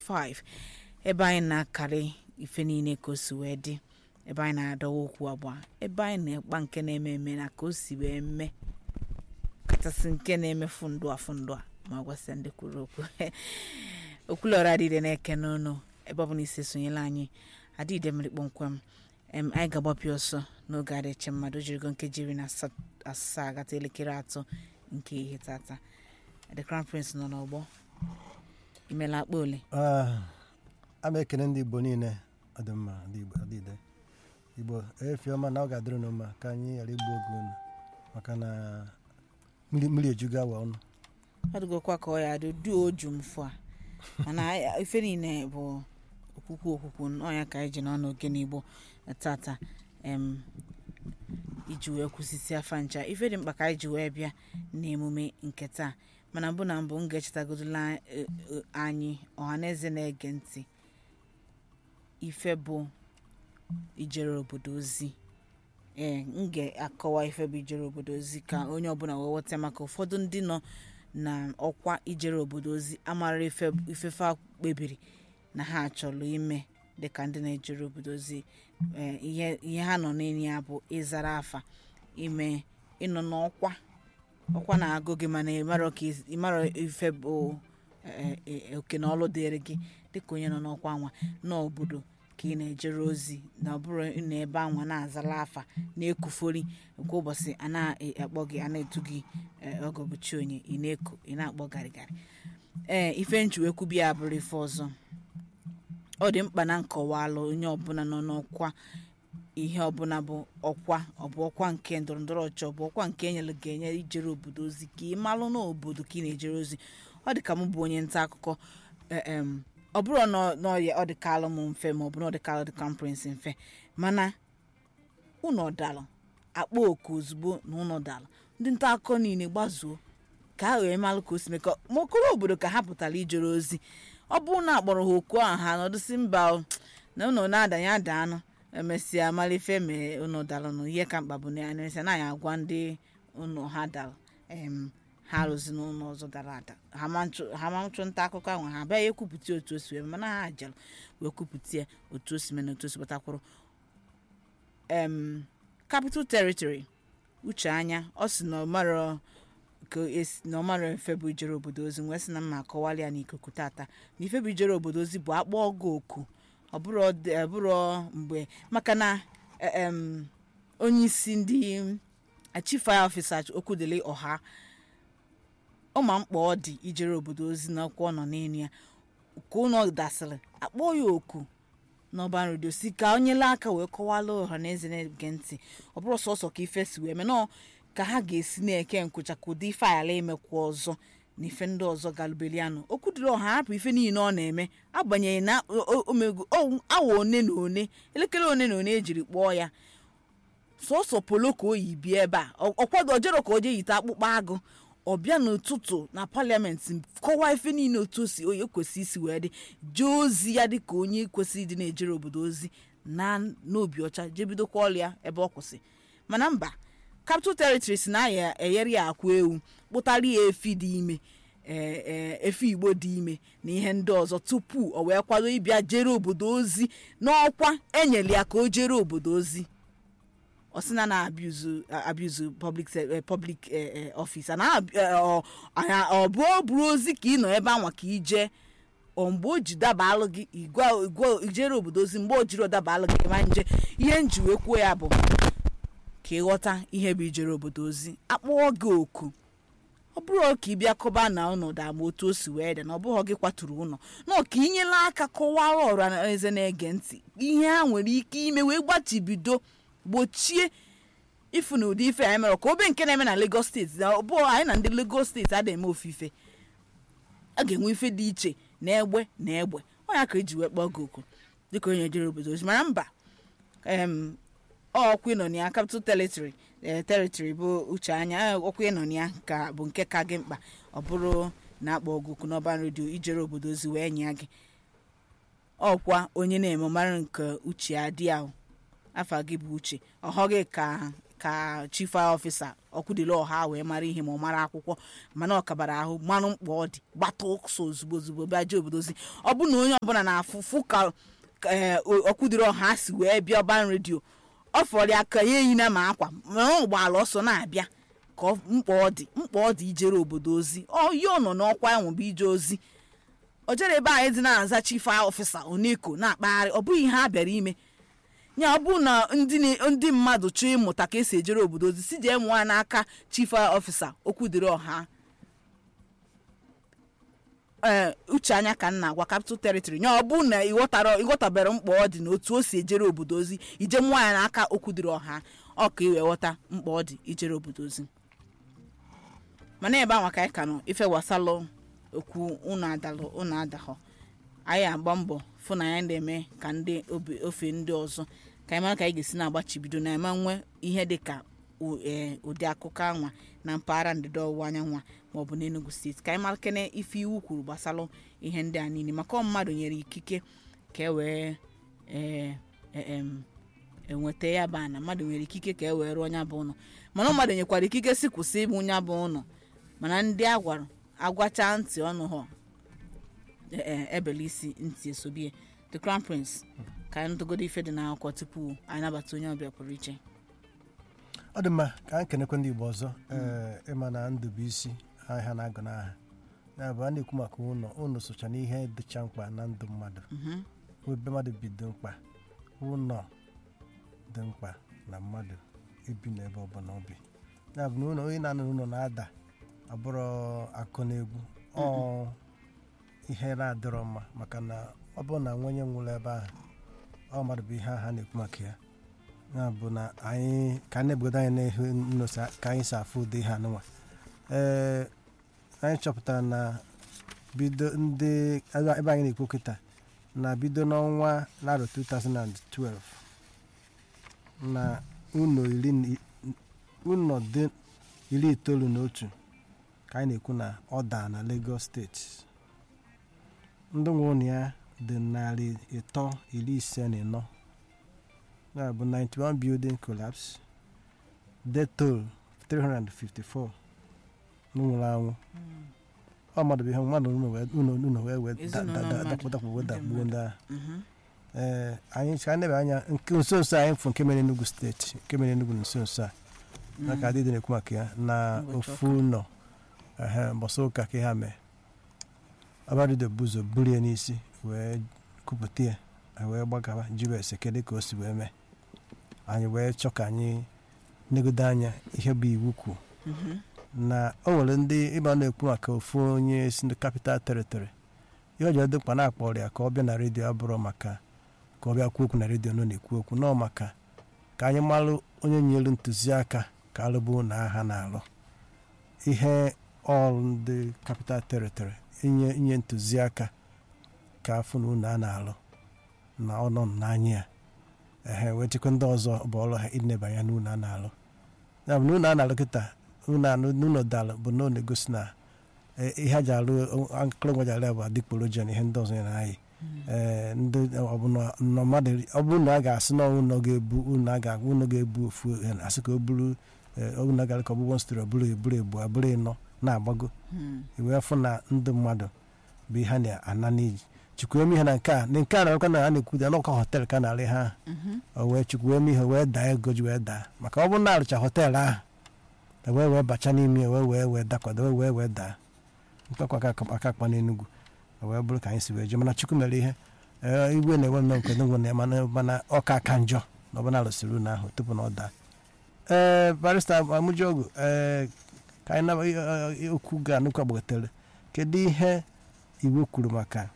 5 ebe anyị na-akarị ife niile ka o si wee dị ebe anyị na-adọwa okwu agba ebe anyị na-ekpa nke na-eme eme na ka o si wee mee kachasị nke na-emefu ndụ afụ ndụ a ma gwasịa ndị kwuru okwu okwulọra adịde na-eke n'ụnụ ebe ọ bụ na isi sonyela anyị adịde mmiri kpọmkwem em anyị ga-agbapịa ọsọ n'oge adịche mmadụ jirigo nkeji iri na asa- asaa gata elekere atọ nke ihe tata the crown prince nọ n'ọgbọ imela akpa ole Ah, a ma ekene ndị igbo niile ọ dị mma ndị igbo adịde igbo efi ọma na ọ ga-adịrị unu mma ka anyị ghara igbu oge unu maka na mmiri mmiri ejugo awa ọnụ ọ dịgokwa ka ọ ya dị du oju mfụ a mana anyị- ife niile bụ okwukwu okwukwu ọnya ka anyị ji n'ọnụ oge n'igbo tata em iji wee kwụsịsị afa ncha ife dị mkpa ka anyị ji wee bịa n'emume nke taa mana mbụ na mbụ m ga-echetagodola eh, eh, anyị ọhaneze na-ege ntị ife bụ ijere obodo ozi ee m ga-akọwa ife bụ ijere obodo ozi ka onye ọbụla wee ghọta maka ụfọdụ ndị nọ na ọkwa ijere obodo ozi amara ife ifefe a kpebiri na ha chọrọ ime dịka ndị na-ejere obodo ozi ee, ihe ihe ha nọ n'enyi ya bụ ịzara afa ime ịnọ n'ọkwa ọkwa na-agụ gị mana ịmara ka isi- ịmara ife bụ eh, eh, oke na ọlụ dịrị gị dịka onye nọ n'ọkwa nwa n'obodo ka ị na-ejere ozi na ọ bụrụ ị nọ ebe anwa na-azala afa na-ekufori kwa ụbọchị a na-akpọ gị a na-etu gị eh, ọgọbụchi onye ị na-eku ị na-akpọ garịgarị ee ife nchuwekwu ya bụrụ ife ọzọ ọ dị mkpa na nkọwalụ onye ọbụla nọ n'ọkwa ihe ọbụla bụ ọkwa ọ bụ ọkwa nke ndọrọndọrọ ọchị ọ bụ ọkwa nke enyere gị enye ijere obodo ozi ka ị malụ n'obodo ka ị na-ejere ozi ọ dị ka m bụ onye nta akụkọ eh, em, ọ bụrụ na ọ- na ọ ya- ọ dịkalụ m mfe ma ọ bụ na ọ dịkalụ dị conference mfe mana ụnọ dalụ akpọ oku ozugbo na ụnọ dalụ ndị nta akụkọ niile gbazuo ka ha wee malụ ka o si mee ka ma okoro obodo ka ha pụtara ijere ozi ọ bụrụ na akpọrọ ha oku ahụ ha nọdụsi mba o, na ụnọ na-adanye ada anụ emesịa malife mee ụnọ dalụ na ihe ka mkpa bụ na ya emesịa na ya agwa ndị ụnọ ha dalụ em ha rụzi n'ụlọ ọzọ dara ada ha ma nchụ- ha ma nchụ nta akụkọ ahụ ha bịa ekwupụta otu o si wee mee, mana ha jere wee kwupụta ya otu o si mee na otu o si gbatakwuru em capital territory uche anya ọ sị na ọ marọ ka esi na ọ marọ ife bụ ijere obodo ozi wee sị na mma akọwala ya n'ikuku tata na ife bụ ijere obodo ozi bụ akpọ ọgụ oku ọ bụrụ ọd- ọ bụrụ mgbe maka na eh, em, onye isi ndị chief fire officer okwudele ọha ọma mkpa ọ dị ijere obodo ozi n'ọkwa ọ nọ n'elu ya ka ụlọ dasịrị akpọ ya oku n'ọba redio si ka onye lee aka wee kọwala ọha na eze na-ege ntị ọ bụrụ sọsọ ka ife si wee mee nọọ ka ha ga-esi na-eke nkwụcha ka ụdị ife ala emekwa ọzọ na ife ndị ọzọ galubelianụ okwu dịrị ọha hapụ ife niile ọ na-eme agbanyeghị na o- o- omego o- awa one na one elekere one na one ejiri kpọọ ya sọsọ polo ka o yi bịa ebe a Ọ- ọkwado ojero ka o jee yite akpụkpọ agụ ọ bịa n'ụtụtụ na paliamenti kọwaa ife niile otu o si onye kwesị isi wee dị jee ozi ya dị ka onye kwesịrị ịdị na-ejere obodo ozi na n'obi ọcha jee bidokwa ọrụ ya ebe ọ kwụsị mana mba capital territory si na ya eyere ya akwa ewu kpụtara ya efi dị ime ee, ee, efi igbo dị ime na ihe ndị ọzọ tupu o wee kwado ịbịa jere obodo ozi n'ọkwa enyere ya ka o jere obodo ozi ọ sị na na abuse abuse public se- eh, public eh, eh, office na ọ anya- ọ bụ o buru ozi ka ị nọ ebe anwa ka ije ọ mgbe o ji daba alụ gị igwa igwa ijere obodo ozi mgbe o jiri ọdaba alụ gị ma nje ihe nji wee kwuo ya bụ ka ịghọta ihe bụ ijere obodo ozi akpọọ gị oku ọ bụrụ ka ị bịa kọba na ọnọdụ ama otu o si wee dị na ọ bụghị gị kwaturu ụlọ nọ ka inyela aka kọwara ọrụ na eze na-ege ntị ihe ha nwere ike ime wee gbachibido gbochie ifu na ụdị ife anyị mere ka obe nke na-eme na Lagos steeti na ọ bụ anyị na ndị Lagos steeti ada eme ofufe a ga-enwe ife dị iche na egbe na egbe ọ ya ka eji wee kpọọ gị oku dịka onye jere obodo ozi mara mba em ọkwa ịnọ na ya capital territory eh, territory bụ uche anya eh, ọkwa ịnọ na ya ka bụ nke ka gị mkpa ọ bụrụ na akpọ ọgụ oku n'ọba redio ijere obodo ozi wee nye gị ọkwa onye na-eme mara nke uche adị ahụ afa gị bụ uche ọhọ gị ka ka chief ọfisa ọkwudịla ọha wee mara ihe ma ọ mara akwụkwọ mana ọ kabara ahụ mmanụ mkpa ọ dị gbata ọsọ ozugbo ozugbo bịa jee obodozi ọ bụ na onye ọbụla na-afụfụ ka ka, eh, ọkwudịrị ọha si wee bịa ọban redio ọ fọrọ ya ka ya eyina ma akwa ma ọ gbaala ọsọ na-abịa ka ọ- mkpa ọ dị mkpa ọ dị ijere obodo ozi ọ ihe ọ nọ n'ọkwa ya nwebe ije ozi o jere ebe anyị dị na-aza chief ọfisa oneko na-akpagharị ọ bụghị ihe ha bịara ime ya ọ bụrụ na ndị na- ndị mmadụ chọọ ịmụta ka esi ejere obodo ozi si jee mụọ ya n'aka chief ọfisa okwudịrị ọha ee uche anya ka m na-agwa capital territory ya ọ bụrụ na ịghọtara ịghọtabere mkpa ọ dị na otu o si ejere obodo ozi ije mụọ ya n'aka okwudịrị ọha ọ ka ị wee ghọta mkpa ọ dị ijere obodo ozi mana ebe anwa ka anyị ka nọ ife wasalụ okwu unu adalụ unu adahọ anyị agba mbọ fụ na anyị na-eme ka ndị obi- ofe ndị ọzọ ka anyị mara ka anyị ga-esi na-agbachibido na eme nwe ihe dị ka u- ee, ụdị akụkọ anwa na mpaghara ndịda ọwụwa anyanwụ a maọbụ n'Enugu steeti ka anyị mara kene ife iwu kwuru gbasalụ ihe ndị a niile maka ọ mmadụ nyere ikike ka e wee ee, e- em, enweta ya bụ ana mmadụ nwere ikike ka e wee rụọ ya bụ ụlọ mana mmadụ nyekwara ikike si kwụsị ịbụ ya bụ ụlọ mana ndị a gwara agwacha ntị ọnụ ha e- e- ebele isi ntị esobie the crown prince ka anyị ntụgodo ife dị n'akwụkwọ tupu anyị nabata onye ọbịa pụrụ iche ọ dị mma ka anyị kenekwe ndị igbo ọzọ ee ịma na ndụ bụ isi ahịa na-agụ n'aha ya bụ a na-ekwu maka ụlọ ụlọ socha n'ihe dịcha mkpa na ndụ mmadụ Mhm. ebe mmadụ bi dị mkpa ụlọ dị mkpa na mmadụ ibi n'ebe ọbụla ọ bi ya bụ na ụlọ onye na-anọ n'ụlọ na-ada abụrụ akụ na egwu ọ ihe na-adịrọ mma maka na ọ bụrụ na nwa onye nwụrụ ebe ahụ ọ mmadụ bụ ihe aha na-ekwu maka ya ya bụ na anyị ka anyị na-ebugodo anyị n'ihu nnosa ka anyị si afụ ụdị ihe anụnwa ee anyị chọpụtara na bido ndị ebe ebe anyị na-ekwu kịta na bido n'ọnwa narọ 2012 na ụlọ iri na i- ụlọ dị iri itoolu na otu ka anyị na-ekwu na ọ daa na Lagos steeti ndị nwe ụlọ ya dị narị ịtọ iri ise na ịnọ ya bụ 91 building collapse death toll 354 nwụrụ anwụ ọ mmadụ bụ ihe mmadụ ụlọ wee ụlọ ụlọ wee wee da- Ezinụlọ da- da- mmadụ, dakpụ dakpụ wee ndị dakpuo ndị ahụ Mhm. ee anyị ka anyị nebe anya nke nso nso anyị fụ nke mere Enugu steeti nke mere Enugu nso nso a maka adịdị na-ekwu maka ya na Ụbọchị ofu ụlọ ehe mbọsị ụka ka ha mee abadido buzo buru ya n'isi wee kupụta ya ha wee gbagawa jiri ese kedu ka o si wee mee anyị wee chọọ ka anyị negodo anya ihe bụ iwu kwu Mhm. na o nwere ndị ịba na-ekwu maka ofu onye si ndị capital territory ihe o ji dị mkpa na-akpọrọ ya ka ọ bịa na redio abụrụ maka ka ọ bịa kwuo okwu na redio nọ na-ekwu okwu nọ maka ka anyị malụ onye nyere ntụziaka ka alụbụ na agha na-alụ ihe ọrụ ndị capital territory inye inye ntụziaka ka afụ na unu a na-alụ na ọnọ n'anya ya ehe wee chekwa ndị ọzọ bụ ọrụ ha ịneba anya n'ụlọ a na-alụ ya bụ na ụlọ a na-alụ kịta ụlọ anụ n'ụlọ dalụ bụ na ọ na-egosi na eh, ihe a ji alụ akụrụngwa ji alụ ya bụ adịgboroja na ihe ndị ọzọ ya na-ayị ee ndị ọbụla nọ mmadụ ọ bụrụ na a ga-asị na ụlọ ga-ebu ụlọ a ga ụlọ ga-ebu ofu eh, asị ka o buru ụlọ gara ka ọ bụgbọ stiri ọbụrụ eburu ebu abụrụ ịnọ na-agbago Mhm. iwee fụ na ndị mmadụ bụ ihe a na-ana n'iji chukwu eme ihe na nke a na nke a na-arụkwa na a na-ekwu ya n'ọkwa họteelụ ka a na-arị ha Mhm. o wee chukwu eme ihe wee daa ego ji wee daa maka ọ bụrụ na arụcha họteelụ ahụ e wee wee bacha n'ime ya wee wee wee dakwado wee wee wee daa mkpakwa aka aka akpa n'enugwu o wee bụrụ ka anyị si wee jee mana chukwu mere ihe ee, igwe na-enwe nnọọ nke enugwu na mana mana ọka aka njọ na ọbụla arụsịrị unu ahụ tupu na ọ daa ee barista amụjogu ee ka anyị naba eh, eh, okwu ga nnukwu agbagotere kedu ihe iwu kwuru maka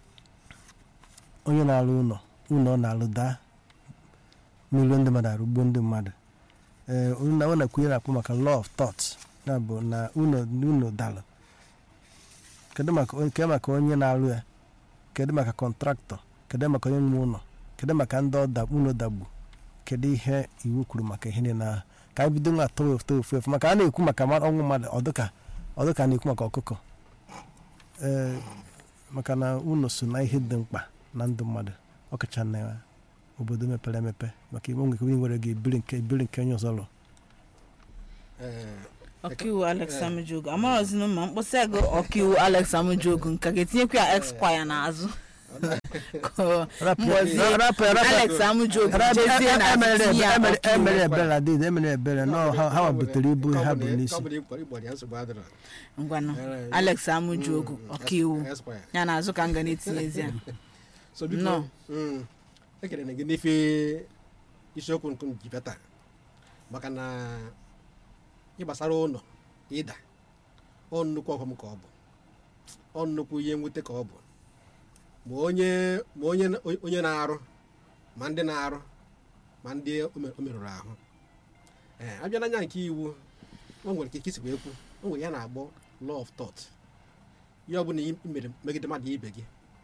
onye na-alụ ụlọ ụlọ ọ na-alụ daa n'ụlọ ndị mmadụ arụgbuo ndị mmadụ ee na ọ na-ekwu ihe na-akpọ maka law of thought ya bụ na ụlọ ụlọ dalụ kedu maka kedu maka onye na-alụ ya kedu maka kọntraktọ kedu maka onye nwe ụlọ kedu maka ndị ọda ụlọ dagbu kedu ihe iwu kwuru maka ihe niile ahụ ka anyị bido nwa atọ ofu ofu efu maka a na-ekwu maka mmadụ- ọnwụ mmadụ ọdụka ọdụka na-ekwu maka ọkụkọ ee maka na ụlọ so na ihe dị mkpa na ndụ mmadụ ọkacha na obodo mepere emepe maka iwe nwere ike nwere gị ebiri nke ebiri nke onye ọzọ lụ eh, ọkaiwu alex amujogu amarọzinu ma mkpụsị ego ọkaiwu alex amujogu nka ga-etinyekwa ya esquire n'azụ Ka mbọzi rapụ ya, rapụ ya. alex amujogu Ara- jezie na emere tinye ya emere- ọkaiwu. emere ebere adịghị emere ebere nọ ha ha butere ibu ha bụ n'isi ịgbọrọ ya nsogbu adịrọ ngwanụ Eh, alex amujogu ọkaiwu Esquire. ya na azụ ka m ga na-etinyezi ya so biko Nnọọ. mm, ekele na gị n'ife isiokwu nke m ji bịa taa maka na ịgbasara ụlọ ịda ọ nnukwu ọghọm ka ọ bụ ọ nnukwu ihe mwute ka ọ bụ ma onye ma onye onye na-arụ ma ndị na-arụ ma ndị o me- o merụrụ ahụ ee abịa n'anya nke iwu o nwere ike isi wee kwu o nwere ya na-agbọ law of thought ihe ọ bụla i mere megide mmadụ ibe gị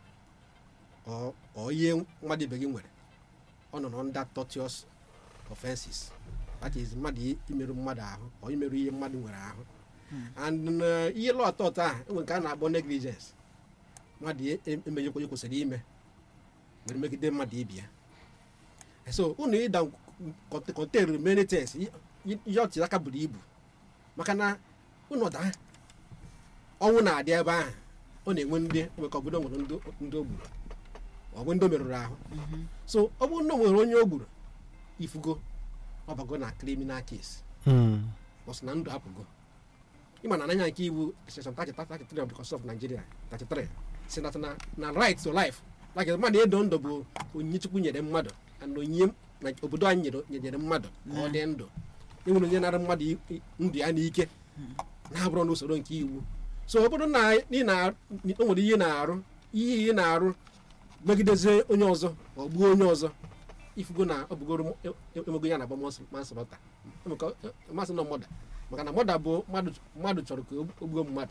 ọ ọ ihe mmadụ ibe gị nwere ọ nọ under tortious offenses that is mmadụ i- imerụ mmadụ ahụ ọ imerụ ihe mmadụ nwere ahụ and uh, ihe law thought a enwe nke a na-akpọ negligence mmadụ e- e- emeghịkwa ihe kwesịrị ime were megide mmadụ ibe ya so unu ịda contain many things i- i- ihe ọchị aka buru ibu maka na unu daa ọnwụ na-adị ebe ahụ ọ na-enwe ndị nwekọ obodo nwere ndị ndị o gburu ọ bụ ndị o merụrụ ahụ so ọ bụrụ na o nwere onye o gburu ifugo ọbago na criminal case Mm. bọs na ndụ apụgo ịma na anya nke iwu section 33 of the constitution of nigeria 33 si na na na right to life like mmadụ ịdụ ndụ bụ onyinye chukwu nyere mmadụ na onyinye na obodo anyị nyere nyere mmadụ ka ọ dị ndụ enwere onye nara mmadụ i- i- ndụ ya n'ike na-abụrụ n'usoro nke iwu so ọ bụrụ na ị na o nwere ihe na-arụ ihe ị na-arụ megidezie onye ọzọ ọ gbuo onye ọzọ ifugo na ọ bụgoro emego ya na-agba manslọta masị nọ mọda maka na mọda bụ mmadụ mmadụ chọrọ ka o gbuo mmadụ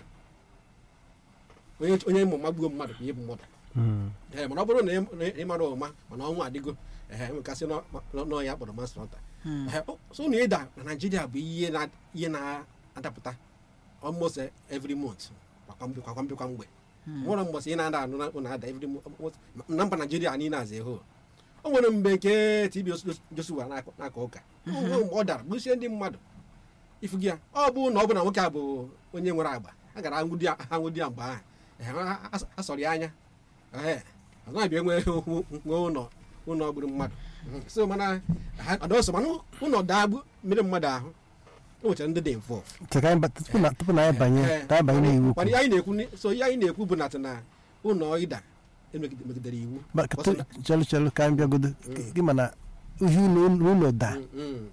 onye onye ịmụ ma gbuo mmadụ ka ihe bụ mọda Mm. ee mana ọ bụrụ na ị- na ị mara ụma mana ọnwụ adịgo ee enwekasị n'ọ ya kpọrọ manslọta so na ịda na naijiria bụ ihe na ihe na-adapụta almost every month kwa mgbe kwa mgbe kwa mgbe nwere mbọsị ị na-ada anụ na ụna ada every month na mba naijiria niile aza eho o nwere mgbe nke tb joshua na-aka ụka o nwere mgbe ọ dara gbusie ndị mmadụ ifu gị ya ọ bụ na ọ bụ na nwoke a bụ onye nwere agba a gara anwụdi ya anwụdi ya mgbe ahụ Ee, a- a- a sọrọ ya anya ee ọ naghị enwe nwe ụlọ ụlọ gburu mmadụ so mana ha- ọ dị ọsọ mana ụlọ daa gbu mmiri mmadụ ahụ o nwechara ndị dị involve Che ka anyị ba- tupu na- tupu na anyị banye Ee, ka anyị banye n'iwu mana ihe anyị na-ekwu ni- so ihe anyị na-ekwu bụ na na ụlọ ịda emegide- megidere iwu Ma- ka- Ọsọ na- chelu chelu ka anyị bịagodo gị ma na ihe ụlọ ụlọ da Mm, mm,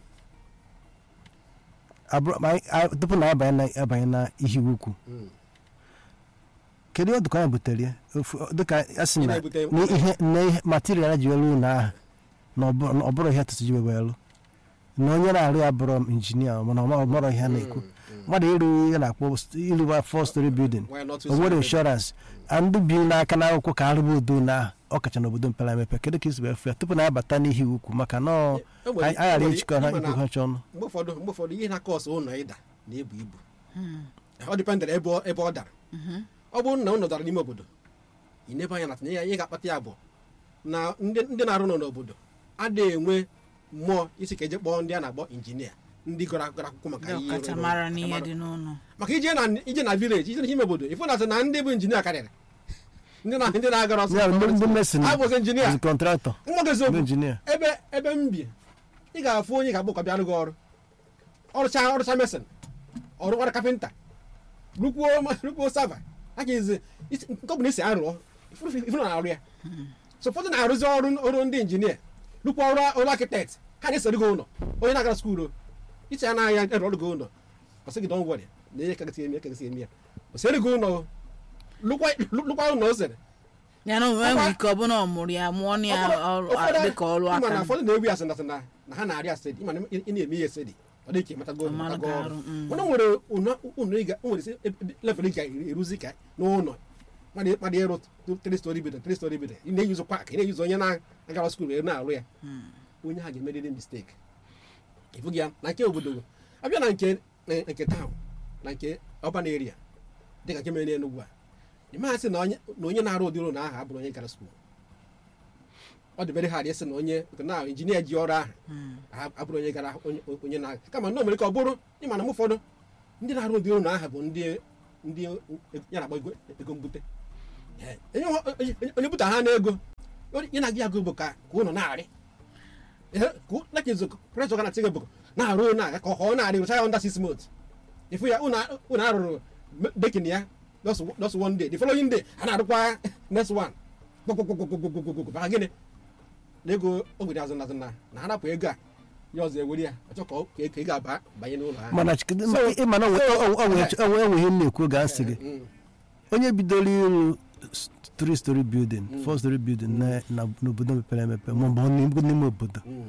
abụrụ ma anyị- anyị- tupu na anyị abanye na abanye na ihe iwu ukwu mm. kedu ọdụ ka anyị butere ya Ofu- dịka a sị Ị na na-ebute- na ihe na ihe material ji elu ụlọ ahụ na ọ bụrụ- na ọ bụrụ ihe atụtụ ji webe elu na onye na-arụ ya bụrụ injinia mana ọ mara ihe a na-ekwu Mm, mm. mmadụ ịrụ ihe na-akpọ ịrụba four story building Why not to o nwere celebrate? inshọrans ndị bi n'aka n'akwụkwọ ka arụba udo na ọkacha n'obodo mepere emepe kedu ka isi wee fụ ya tupu na abata n'ihi ukwu maka na ọ- E nwere- anyị ghara e nwere- ịchịkọ ha ịma na ikwu ha chọọ ọnụ mgbe ụfọdụ mgbe ụfọdụ ihe na-akọ ọsọ ụlọ ịda na-ebu ibu ọ dịpendere ebe ọ- ebe ọ dara ọ bụrụ na ụlọ dara n'ime obodo ị nebe anya na tinye ya ihe ga-akpata ya bụ na ndị ndị na-arụ nọ n'obodo adịghị enwe mmụọ isi ka eje kpọọ ndị a na-akpọ injinia ndị gụrụ gara akwụkwọ maka ndị ihe ọkachamara ịrụ- n'ihe ọkachamara. dị n'ụlọ maka ije na ije na vileji ije n'ime obodo ịfụ na na ndị bụ injinia karịrị ndị na ndị na-agara ọsọ Ya, ndị ndị mesin abụzi injinia kọntraktọ nwa gị ndị eziokwu injinia ebe ebe m bi ị ga-afụ onye ga-agbụ ka bịarụ gị ọrụ ọrụcha ọrụcha mesin ọrụ ọrụ kapịnta rụkwuo rụkwuo sava aka izi isi- nke ọ bụla isi arụọ ifuru na-arụ ya so ụfọdụ na-arụzi ọrụ ọrụ ndị injinia rụkwa ọrụ ọrụ akitekt ha na-esoro gị ụlọ onye na-agara skuulu iche ya n'anya ere ọrụ gị ụlọ ọsị gị don wọrị na ihe kagasị eme kagasị eme ya o sere gị ụlọ lụkwa lụkwa ụlọ o sere ya na onwe nwere Ọkwa- ike ọ bụrụ na ọ mụrụ ya mụọ na ya ọrụ Ụfọdụ- dịka ọrụ ịma na aka ụfọdụ na-ewu ya asịna asịna na ha na-arị asịdị ịma na ị na-eme ihe esedi ọ dị ka ịmatago Ọmalụ ịmatago gị ọrụ arụ, mm. mana o nwere ụnọ- ụnọ ị ga- o nwere isi level ị ga-eruzi ka n'ụlọ mmadụ mmadụ ịrụ tri stori bido tri stori bido ị na-eyuzu pak ị na-eyuzu onye na-agara skuul wee na-arụ ya onye ha ga-emerịrị mistake ịfụghị ya na nke obodo abịa na nke na- nke taụn na nke ọban eria dịka nke mere n'enugwu a ị maghị sị na onye na onye na-arụ ụdị ụlọ ahụ abụrụ onye gara skuul ọ dị very hard ịsị na onye na injinia ji ọrụ ahụ a- abụrụ onye gara onye- onye na kama na o mere ka ọ bụrụ ịma na m ụfọdụ ndị na-arụ ụdị ụlọ ahụ bụ ndị ndị ya na-agba ego ego mbute Eh, onye nwe- onye- onye bute ha n'ego ya na-agị agụ bụ ka ka ụlọ na-arị pressure ga na-atị gị bụ na-arụ ụlọ aga ka ọ na-arị rụcha ya under six months ifu ya ụlọ ụlọ arụrụ dekin ya just just one day the following day a na-arụkwa next one gbogbogbogbogbogbogbogbo maka gịnị na ego ogwere azụ nazụ na na ha napụ ego a ya ọzọ ewere ya ọchọ ka ọ- ka ka ị ga-aba banye n'ụlọ ahụ mana chikedu So- ịma na enweghị m na-ekwu oge asị gị Mm. onye bidoro ịrụ three story building four story building na- na- n'obodo mepere emepe maọbụ n'ime n'ime obodo Mm.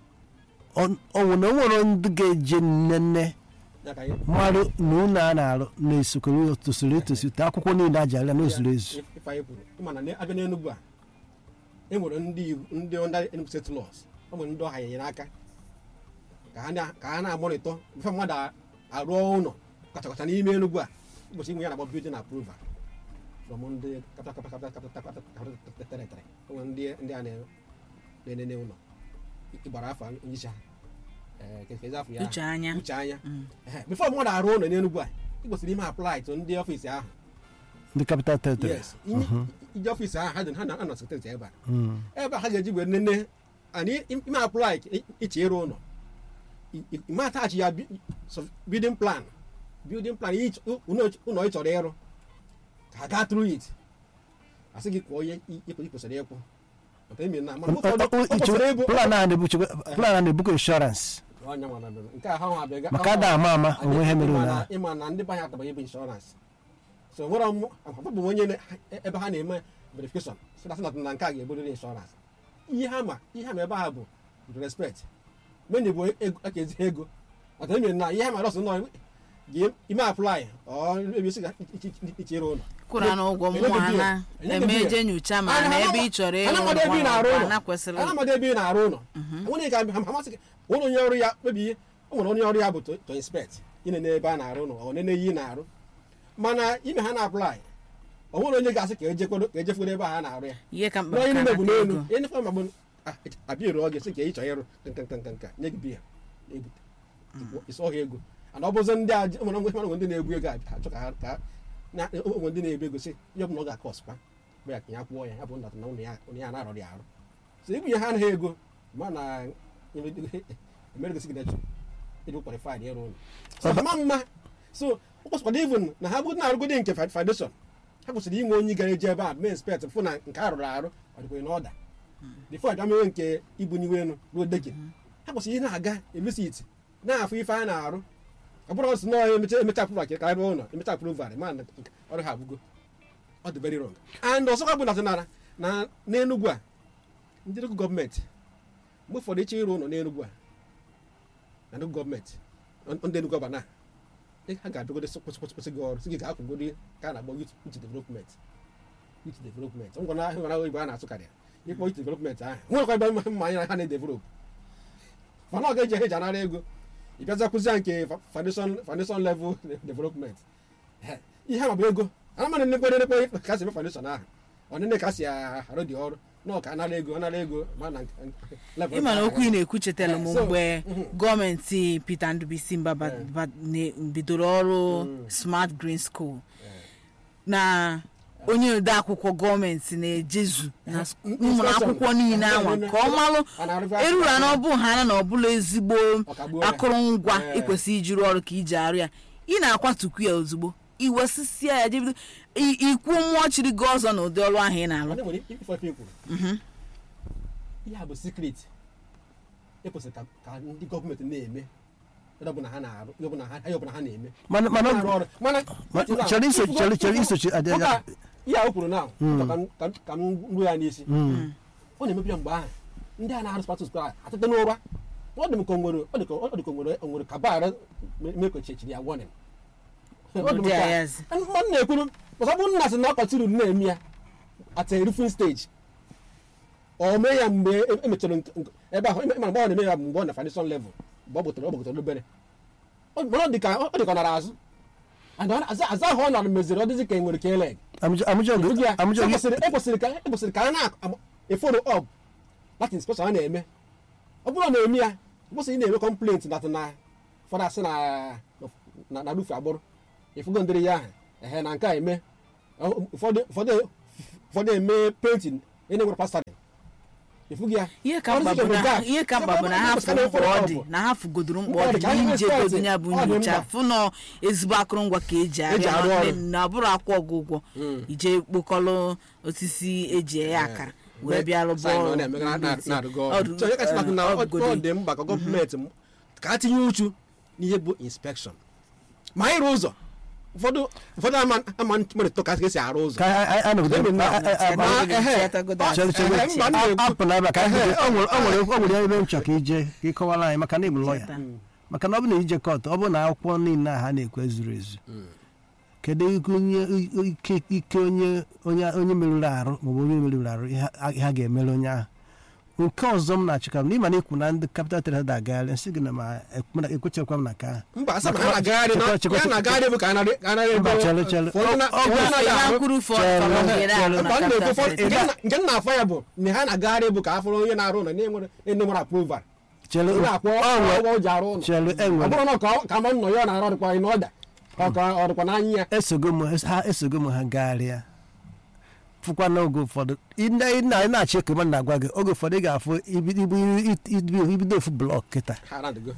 ọ ọ nwere na o nwere ndị ga-eje nnenne Ya ka anyị- mmadụ na ụlọ a na-arụ na-esokoro tosiri etosi te akwụkwọ niile aji arịa na ozuru ezu If- if anyị kwuru ịma na ne- abịa n'Enugu a e nwere ndị iwu- ndị under Enugu state laws ọ nwere ndị ọha nyere aka ka ha na- ka ha na-amọnịtọ mfe mmadụ a- arụọ ụlọ kacha kacha n'ime Enugu a ụbọchị inwe ya na-agba building approval from ndị capital capital capital capital capital territory o nwere ndị ndị a na- na-enene ụlọ ịgbara afọ onye isi ha Eh, ke- kezi afọ ya uche anya uche anya Mm. Ehe, before mmadụ arụ ụlọ n'Enugu a ị kwesịrị ime apply to ndị ọfịs ahụ ndị capital territory yes Inye- ije ọfịs ahụ ha dị ha na ha na sekretari ebe a Mm. ebe a ha ga-eji wee nene and i- ime apply i- iche ịrụ ụlọ I- i- ime atachi ya bi- so- building plan building plan ị ch- ụlọ ụlọ ị chọrọ ịrụ ka ha gaa through it asị gị kwụọ ihe i- i kwesịrị ịkwụ maka ime na mana ụfọdụ ọ kwesịrị ịbụ plan a na-ebuchekwa- plan a na-ebukwa inshọransị Onye nwa na bịa. nke a ha nwa abịa maka ada ama ama onwe ihe mere ịma ụlọ na- ahụ ịma na ndị banye ataba ebe inshọransị so nwere ọmụ abụ m onye na- ebe ha na-eme verification so that's not na nke a ga-eburiri inshọransị ihe ha ma ihe ha ma ebe ha bụ with respect menye bụ ego aka ezi ego ọta eme na ihe ha ma rọsụ nọ ga ime apply ọ ebe isi ga ichere ụlọ kwụrụ na ụgwọ Enye gị mmụọ bill. na Enye gị eme bill. je nyocha ma Ana- na ana- ebe ị chọrọ ịrụ ana amado ebe ị na-arụ ụlọ na kwesịrị ana amado ebe ị na-arụ ụlọ nwere ka amasị gị ụlọ onye ọrụ ya kpebie o nwere onye ọrụ ya bụ to to inspect ịnene ebe a na-arụ ụlọ ọ nene ihe ị na-arụ mana ime ha na-aplai o nwere onye ga-asị ka ejekwado ka ejekwado ebe a na-arụ ya ihe ka mkpa n'onye ka niile bụ nata n'elu ego ihe nifọm bụ abịa ere oge sị ka ị chọrọ ịrụ nka nka nka nka nye gị biya na-ebute ịsọ ha ego ana ọ bụzi ndị aja nwere nwere nwere ndị na-ebu ego abịa achọ ka ha ka na onwe ndị na-ebu ego sị ihe ọ bụla ọ ga-akọ ọspa bụ ya ka ya kwụọ ya ya bụ ndata na ụlọ ya onye ya na-arọrọ ya arụ so ibunye ha anaghị ego ma na emere gosi gị nechọ ịdị kwalifaid ịrụ ụlọ so ha ma mma so ọ kwesịkwara even na ha bụrụ na-arụgodi nke foundation ha kwesịrị inwe onye gara eji ebe a mee inspect fụ na nke a rụrụ arụ ọ dịkwa n'ọda bifo abịa mewe nke ibunyiwe elu ruo degin ha kwesịrị ị na-aga evisit na-afụ ife a na-arụ ọ bụrụ ọsị nọọ emecha emecha apụrụ ka karịa ụlọ emecha apụrụ varị ma na ọrụ ha abụgo ọ dị very wrong and ọzọkwa bụ natinara na n'enugwu a ndị nnukwu gọọmenti mgbe ụfọdụ ịchọ ịrụ ụlọ n'enugwu a na nnukwu gọọmenti ndị nnukwu ọba na ha ga-abịagodo kwesịkwesị gị ọrụ sị gị ga-akwụgodo ka a na-akpọ youth youth development youth development ngwa na ahụ oyibo a na-asụkarị ya ịkpọ youth development ahụ nwekwa ebe mma anyị na ha na-edevelop mana ọ ga-eji eji anara ego ị bịaza kụzia nke foundation foundation level development ihe ma bụ ego ana mana nnekwe nnekwe ka si eme foundation ahụ ọnịne ka si arụ dị ọrụ na ọka anara ego anara ego ma na level ịma na okwu ị na-ekwu chetara m Eh, so, mgbe mhm. gọọmenti Peter Ndubisi Mba ba- Eh. ba- ne- bidoro ọrụ Mm. Smart Green School na onye ode akwụkwọ gọọmenti na-ejezu na s- Mm, ụmụ inspection. akwụkwọ niile anwa ka ọ malụ A na-arụkwa- eruru na ọ bụ ha na ọ bụla ezigbo Ọkagbuo ya. akụrụngwa Eh. ịkwesị iji rụọ ọrụ ka iji arụ ya ị na-akwatukwu ya ozugbo iwesisia ya jebido i- ikwu mmụọ chiri gị ọzọ na ụdị ọrụ ahụ ị na-alụ Mana nwere ife ife kwuru ihe a bụ secret ekwesịrị ka ka ndị gọọmenti na-eme ihe ọbụla ha na-arụ ihe ọbụla ha ihe ọbụla ha na-eme mana mana na-arụ ọrụ mana Ma- chọrọ iso- chọrọ- chọrọ isochi adị- Ụka ihe a o kwuru na ka m- ka m- ka m ruo ya n'isi Mm. ọ na-emebi ya mgbe ahụ ndị a na-arụ spatus kwa atete n'ụra ọ dị m ka o nwere ọ dị ka ọ dị ka o nwere o nwere ka baara mekochechiri ya warning Ọ dị m Ụdị ka- ayazi. mmadụ na-ekwuru ọzọ bụ nna sị na ọkọchiri na-eme ya at a roofing stage o mee ya mgbe e- emechara nke- nke- ebe ahụ ịma mgbe ọ na-eme ya bụ mgbe ọ na foundation level mgbe ọ gbụtara ọ gbụtara obere Ọ- mana ọ dị ka ọ dị ka ọ nara azụ and ọ na- aza aza ahụ ọ nara meziri ọ dịzị ka e nwere ka eleg Amụjọ- amụjọ gị- amụjọ gị- ekwesịrị ekwesịrị ka ekwesịrị ka a na-eforo up that inspection a na-eme ọ bụrụ na na-eme ya ụbọchị ị na-eme complaint dat na ụfọdụ asị na na na rufu agbụrụ ịfụgo ndịrị ya ahụ ehe na nke a eme Ọ- ụfọdụ ụfọdụ ụfọdụ eme painting ị na-enwere plastering ịfụgo ya ihe ka mkpa bụ na ihe ka mkpa bụ na ha fụ mkpa ọ dị na ha fụgodoro mkpa ọ dị na ije godo ya bụ Ọ dị nyocha mkpa. fụ nọ ezigbo akụrụngwa ka eji Eji arịa arụ na- ọrụ. na bụrụ akwụ ọgwụgwọ ije kpokọlụ osisi eji eghe akara wee bịa rụba Sign ọ ọrụ na-eme na- na- na-arụgo ọrụ. Ọrụ- So, onye kasị na- na ọ ọ- bụgodo ọ dị mkpa ka gọọmenti m- ka a tinye uchu n'ihe bụ inspekshọn ma ịrụ ụzọ ụfọdụ ụfọdụ ama ama mmadụ ka esi arụ ụzọ ka anyị anọgide Ebe na- a- a- a- Ma, a- ehe, Chetagodo ọ- chere chere ehe, mba, m na-ekwu- apụ na ebe a ka anyị Ehe, bido. o nwere o nwere o nwere ebe m chọrọ ka ije ka ị kọwara anyị maka na ịbụ lọya Cheta. maka na ọ bụ na ije kọt ọ bụ na akwụkwọ niile a ha na-ekwu ezuru ezu kedu ike onye ike ike onye onye onye merụrụ arụ maọbụ onye merụrụ arụ ihe ha- ha ga-emere onye ahụ nke ọzọ m na-achọ ka m n'ịma na ikwu na ndị kapital tere da agagharị nsị gị na ma ekwechakwa m na ka ahụ mba asị na Maka- ha na-agagharị na chekwa- chekwa- ya na-agagharị bụ ka a narị- ka a narị Mba, ebe- chere, chere. ụfọdụ na- Ọ- ọ- ụfọdụ anaghị ha arụ- kwuru fọ Chere, fọrọgere chere. arụ na Mba, m na-ekwu capital ụfọdụ- city. nke m na- nke m na-afọ ya bụ na ha na-agagharị bụ ka a fụrụ onye na-arụ ụlọ na-enwere enwere approval chere onye akwụ o nwere- ụgwọ o ji arụ ụlọ chere ọ enwere bụrụ na ọ- ka ma nnọ ya ọ na-arụ ọdịkwa anyị n'ọda ọ ka ọ dịkwa n'anya ya esogo m ha esogo m ha gagharịa fụkwa n'oge ụfọdụ ị na- ị na- ị na-achị ka mmadụ na-agwa gị oge ụfọdụ ị ga-afụ ibi- ibi- ibi- ibido ofu blọk kịta ha na-adịgo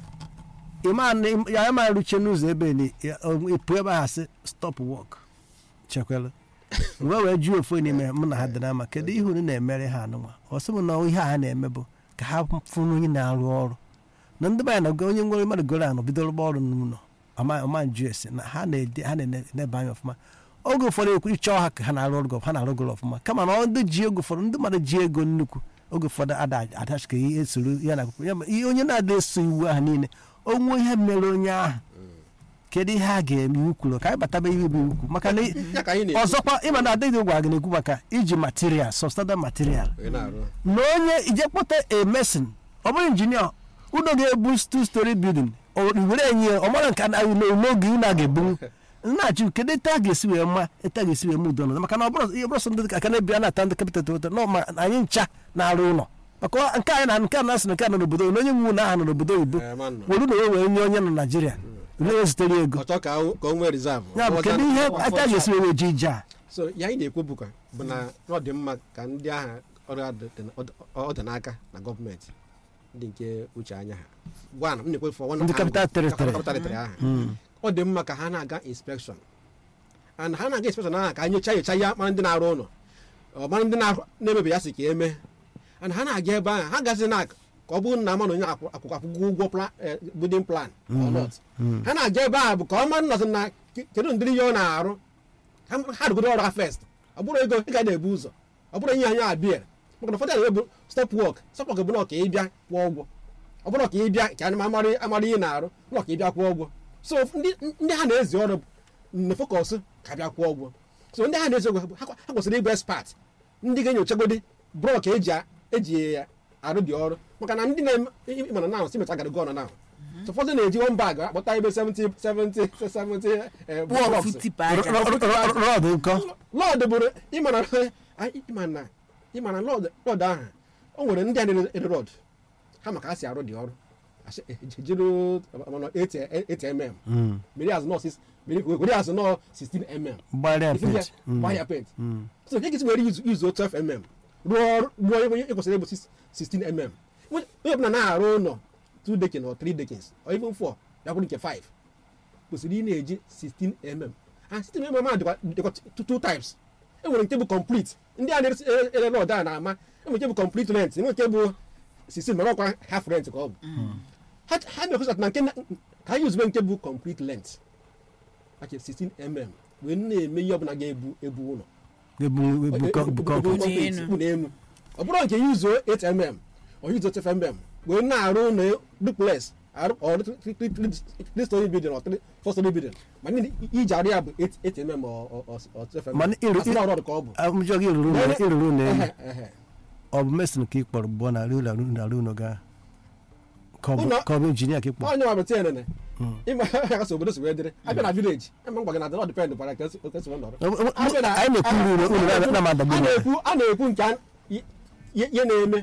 ịma na- ya ma ruche n'ụzọ ebe ni ya- ọ- ịpụ ebe ahụ sị stop wọk chekwelu mgbe wee jụọ ofu n'ime mụ na ha dị n'ama kedu ihe unu na-emere ha anụnwa ọ sị m na ihe a ha na-eme bụ ka ha fụrụ onye na-arụ ọrụ na ndị banya na onye nwere mmadụ goro anọ bido rụba ọrụ n'ụlọ ọma ọma njụ esi na ha na-ede ha na-eneba anya ọfụma oge ụfọdụ ekwu ịchọọ ha ka ha na-arụ ọrụ gị ha na-arụ gị ọfụma kama na ọ ndị ji ego ụfọdụ ndị mmadụ ji ego nnukwu oge ụfọdụ ada adachika ihe esoro ya na akwụkwọ ya ma ihe onye na-ada eso iwu ahụ niile onwe ihe mere onye ahụ kedu ihe a ga-eme iwu kwuru ka anyị bataba ihe bụ iwu kwuru maka na ya ka anyị na-ekwu ọzọkwa ịma na adịghị gwa gị na-ekwu maka iji material substandard material onye na-arụ na onye ije kpọta a mesin ọ bụrụ injinia ụlọ ga-ebu two story building o were enye ya ọ mara nke na- n'oge unu a ga-ebunwu na-achụ kedu etu a ga-esi wee ma etu a ga-esi wee ma udo nọ maka na ọ bụrụ ihe bụrụ sọ ndị aka na-ebi a na-ata ndị kapital teweta na ma anyị ncha na-arụ ụlọ maka ọ- nke anyị na nke a na-asị na nke a nọ n'obodo na onye nwe ụlọ ahụ nọ n'obodo oyibo Eh, ma nọ. were ụlọ wee nye onye nọ naijiria were zitere ego ọ chọọ ka o- ka o nwee rizavụ ya bụ kedu ihe etu a ga-esi wee ji ije a so ya anyị na-ekwu bụkwa bụ na ọ dị mma ka ndị agha ọrụ a dị- dị- ọ dị n'aka na gọọmenti ndị nke uche anya ha gwa na m na-ekwe for one Ndị angle, capital territory. capital territory ahụ ọ dị mma ka ha na-aga inspekshọn and ha na-aga inspekshọn ahụ ka anyị nyocha nyocha ya mara ndị na-arụ ụlọ ọ mara ndị na- na-emebi ya si ka eme and ha na-aga ebe ahụ ha gazi na ka ọ bụrụ na ama na onye akwụ- akwụkwọ akwụkwọ ụgwọ pla- eh, building plan or not ha na-aga ebe ahụ bụ ka ọ mara nnọzi na ke- kedu ndịrị ihe ọ na-arụ ha ha rụgodo ọrụ ha first ọ bụrụ ego ị ga na-ebu ụzọ ọ bụrụ ihe anya abịa maka na ụfọdụ a na-ebu stop work stop work bụ na ọka ịbịa kwụọ ụgwọ ọ bụrụ ka ịbịa ka anyị amara amara ihe na-arụ na ọka ịbịa kwụọ ụgwọ so ndị ndị ha na-ezi ọrụ na focus ka bịa kwụọ ụgwọ so ndị ha na-ezi ọgwụ ha ha kwesịrị ịbụ expert ndị ga-enyochagodi bụrụ ka eji a- eji ya arụ dị ọrụ maka na ndị na-eme ịmana na si mecha garago ọnụ na so ụfọdụ na-eji one bag akpọta ebe 70 70 70 eh, Bụọ blocks. ofu tipa aja. rọd nkọ lọd bụrụ ịmana ịmana ịmana lọd lọd ahụ o nwere ndị a na-ere rọd ha maka ha si arụ dị ọrụ Asị, eh, je- jiri mana 8 mm mere azụ nọ sis- mere- were azụ nọ 16 mm gbarịa Ifu ya, pet gbaa ya pent so nke gịsi were yuzu yuzu 12 mm rụọ ọrụ rụọ ihe onye kwesịrị ịbụ 16 mm onye ọbụla na-arụ ụlọ 2 dekins or 3 dekins or even 4 ya bụrụ nke 5 kwesịrị ị na-eji 16 mm and 16 mm a dịkwa dịkwa two- two types e nwere nke bụ complete ndị a na-ere rọd a na-ama e nwere nke bụ complete length enwe nke bụ 16 mana ọkwa half length ka ọ bụ ha ha na-ekwesị na nke na- ka ha yuzube nke bụ complete length ake 16 mm wee na-eme ihe ọbụla ga-ebu ebu ụlọ ebukọ Bunye enu. bụ n'elu ọ bụrụ nke yuzuo 8 mm ọ yuzuo 12 mm wee na-arụ ụlọ duplex arụ or three story building or three four story building ma ndị iji arụ ya bụ 8 mm or or- or 12 mm Mana iru- Asị na ọrụ ka ọ bụ amụjọ gị ruru na ịrụrụ na elu Ehe, ehe. ọ bụ mesin ka ị kpọrọ bụọ na arụ ụlọ arụ ụlọ ga ka ọ bụ Ụlọ- ka ọ bụ injinia ka ị kpọrọ onye nwa bụta enene ịma ya kasị obodo si wee dịrị abịa na vileji ama mgba gị na dịrọ dịpendị bara ka esi ka esi wee nọrọ Ọ- ọ- Abịa na- anyị na-ekwu uru ụlọ ụlọ na- na-amadagbu a na na-ekwu a na-ekwu nke a- i- ihe na-eme